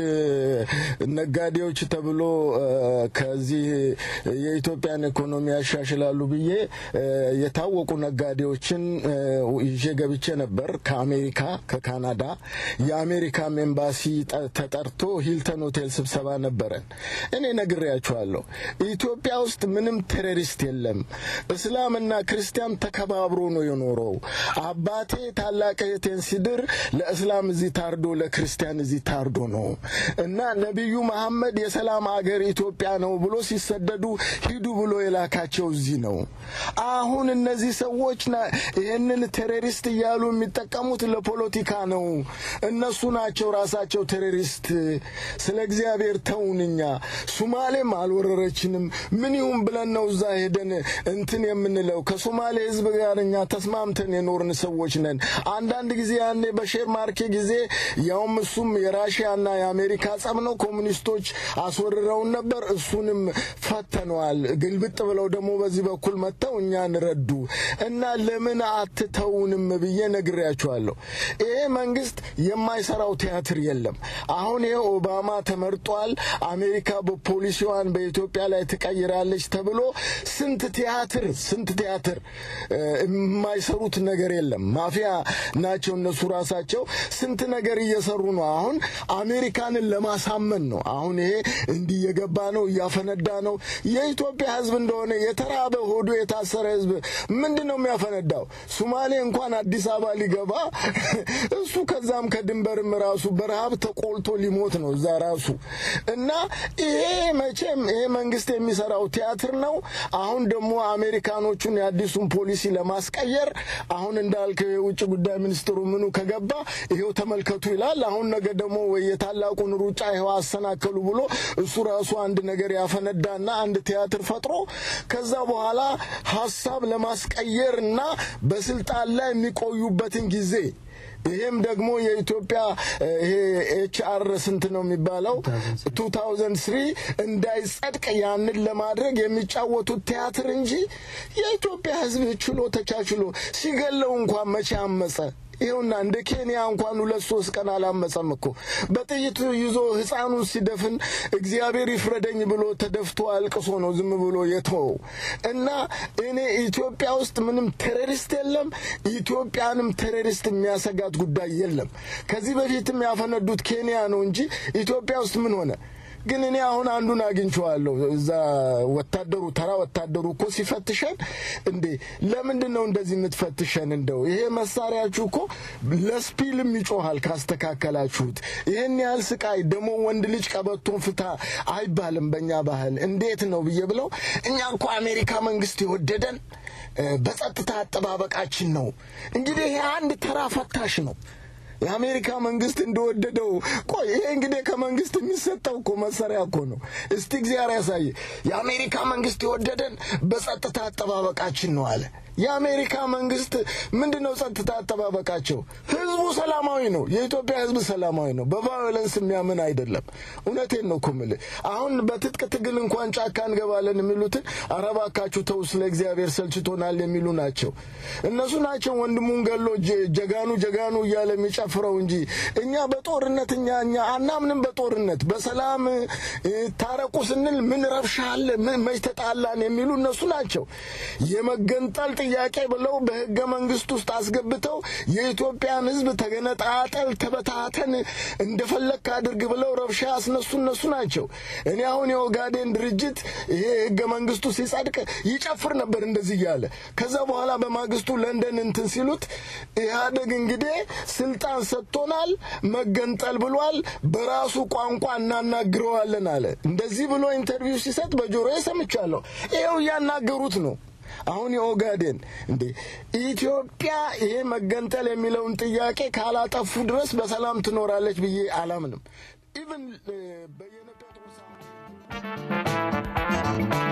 ነጋዴዎች ተብሎ እ፣ ከዚህ የኢትዮጵያን ኢኮኖሚ ያሻሽላሉ ብዬ እ፣ የታወቁ ነጋዴዎችን እ፣ ይዤ ገብቼ ነበር ከአሜሪካ ከካናዳ። የአሜሪካም ኤምባሲ ጠ- ተጠርቶ ሂልተን ሆቴል ስብሰባ ነበረን። እኔ ነግሬያቸዋለሁ። ኢትዮጵያ ውስጥ ምንም ቴሮሪስት የለም። እስላምና ክርስቲያን ተከባብሮ ነው የኖረው። አባቴ ታላቅ እህቴን ሲድር ለእስላም እዚህ ታርዶ ለክርስቲያን እዚህ ታርዶ ነው እና ነቢዩ መሐመድ የሰላም አገር ኢትዮጵያ ነው ብሎ ሲሰደዱ ሂዱ ብሎ የላካቸው እዚህ ነው። አሁን እነዚህ ሰዎች ና- ይህንን ቴሮሪስት እያሉ የሚጠቀሙት ለፖለቲካ ነው። እነሱ ናቸው ራሳቸው ቴሮሪስት። ስለ እግዚአብሔር ተውን። እኛ ሱማሌም አልወረረችንም። ምን ይሁን ብለን ነው እዛ ሄደን እንትን የምንለው? ከሶማሌ ሕዝብ ጋር እኛ ተስማምተን የኖርን ሰዎች ነን። አንዳንድ ጊዜ ያኔ በሼር ማርኬ ጊዜ ያውም እሱም የራሽያና የአሜሪካ ጸብ ነው። ኮሙኒስቶች አስወርረውን ነበር። እሱንም ፈተነዋል። ግልብጥ ብለው ደግሞ በዚህ በኩል መጥተው እኛን ረዱ እና ለምን አትተውንም ብዬ ነግሬያቸዋለሁ። ይሄ መንግስት የማይሰራው ቲያትር የለም። አሁን ይሄ ኦባማ ተመርጧል። አሜሪካ በፖሊሲዋን በኢትዮጵያ ላይ ትቀይራለች ተብሎ ስንት ቲያትር ስንት ቲያትር እ፣ የማይሰሩት ነገር የለም። ማፊያ ናቸው እነሱ ራሳቸው ስንት ነገር እየሰሩ እየሰሩ ነው። አሁን አሜሪካንን ለማሳመን ነው። አሁን ይሄ እንዲህ እየገባ ነው፣ እያፈነዳ ነው። የኢትዮጵያ ሕዝብ እንደሆነ የተራበ ሆዱ የታሰረ ሕዝብ ምንድን ነው የሚያፈነዳው? ሱማሌ እንኳን አዲስ አበባ ሊገባ እሱ ከዛም ከድንበርም ራሱ በረሃብ ተቆልቶ ሊሞት ነው እዛ ራሱ እና ይሄ መቼም ይሄ መንግስት የሚሰራው ቲያትር ነው። አሁን ደግሞ አሜሪካኖቹን የአዲሱን ፖሊሲ ለማስቀየር አሁን እንዳልከው የውጭ ጉዳይ ሚኒስትሩ ምኑ ከገባ ይሄው ተመልከቱ ይላል። አሁን ነገ ደግሞ ወይ የታላቁን ሩጫ ይኸው አሰናከሉ ብሎ እሱ ራሱ አንድ ነገር ያፈነዳና አንድ ቲያትር ፈጥሮ ከዛ በኋላ ሀሳብ ለማስቀየር እና በስልጣን ላይ የሚቆዩበትን ጊዜ ይሄም ደግሞ የኢትዮጵያ ይሄ ኤች አር ስንት ነው የሚባለው 2003 እንዳይጸድቅ ያንን ለማድረግ የሚጫወቱት ቲያትር እንጂ የኢትዮጵያ ሕዝብ ችሎ ተቻችሎ ሲገለው እንኳን መቼ አመፀ? ይኸውና እንደ ኬንያ እንኳን ሁለት ሶስት ቀን አላመፀም እኮ በጥይት ይዞ ህፃኑን ሲደፍን እግዚአብሔር ይፍረደኝ ብሎ ተደፍቶ አልቅሶ ነው ዝም ብሎ የተወው እና እኔ ኢትዮጵያ ውስጥ ምንም ቴሮሪስት የለም። ኢትዮጵያንም ቴሮሪስት የሚያሰጋት ጉዳይ የለም። ከዚህ በፊትም ያፈነዱት ኬንያ ነው እንጂ ኢትዮጵያ ውስጥ ምን ሆነ? ግን እኔ አሁን አንዱን አግኝቼዋለሁ። እዛ ወታደሩ ተራ ወታደሩ እኮ ሲፈትሸን፣ እንዴ ለምንድን ነው እንደዚህ የምትፈትሸን? እንደው ይሄ መሳሪያችሁ እኮ ለስፒልም ይጮሃል ካስተካከላችሁት። ይህን ያህል ስቃይ ደግሞ ወንድ ልጅ ቀበቶን ፍታ አይባልም በእኛ ባህል። እንዴት ነው ብዬ ብለው እኛ እኮ አሜሪካ መንግስት የወደደን በጸጥታ አጠባበቃችን ነው። እንግዲህ ይሄ አንድ ተራ ፈታሽ ነው። የአሜሪካ መንግስት እንደወደደው ቆይ ይሄ እንግዲህ ከመንግስት የሚሰጠው እኮ መሳሪያ እኮ ነው። እስቲ እግዚአብሔር ያሳየ። የአሜሪካ መንግስት የወደደን በጸጥታ አጠባበቃችን ነው አለ። የአሜሪካ መንግስት ምንድን ነው ጸጥታ አጠባበቃቸው? ህዝቡ ሰላማዊ ነው። የኢትዮጵያ ህዝብ ሰላማዊ ነው። በቫዮለንስ የሚያምን አይደለም። እውነቴን ነው እኮ የምልህ። አሁን በትጥቅ ትግል እንኳን ጫካ እንገባለን የሚሉትን አረባካችሁ ተው፣ ስለ እግዚአብሔር ሰልችቶናል የሚሉ ናቸው። እነሱ ናቸው ወንድሙን ገሎ ጀጋኑ ጀጋኑ እያለ የሚጨፍረው እንጂ እኛ በጦርነት እኛ እኛ አናምንም በጦርነት በሰላም ታረቁ ስንል ምን ረብሻ አለ ምን መች ተጣላን የሚሉ እነሱ ናቸው። የመገንጠል ጥያቄ ብለው በህገ መንግስት ውስጥ አስገብተው የኢትዮጵያን ህዝብ ተገነጣጠል፣ ተበታተን፣ እንደፈለክ አድርግ ብለው ረብሻ ያስነሱ እነሱ ናቸው። እኔ አሁን የኦጋዴን ድርጅት ይሄ ህገ መንግስቱ ሲጸድቅ ይጨፍር ነበር እንደዚህ እያለ ከዛ በኋላ በማግስቱ ለንደን እንትን ሲሉት ኢህአዴግ እንግዲህ ስልጣን ሰጥቶናል፣ መገንጠል ብሏል፣ በራሱ ቋንቋ እናናግረዋለን አለ። እንደዚህ ብሎ ኢንተርቪው ሲሰጥ በጆሮዬ ሰምቻለሁ። ይኸው እያናገሩት ነው። አሁን የኦጋዴን እንዴ ኢትዮጵያ ይሄ መገንጠል የሚለውን ጥያቄ ካላጠፉ ድረስ በሰላም ትኖራለች ብዬ አላምንም። ኢቭን በየነ ጴጥሮስ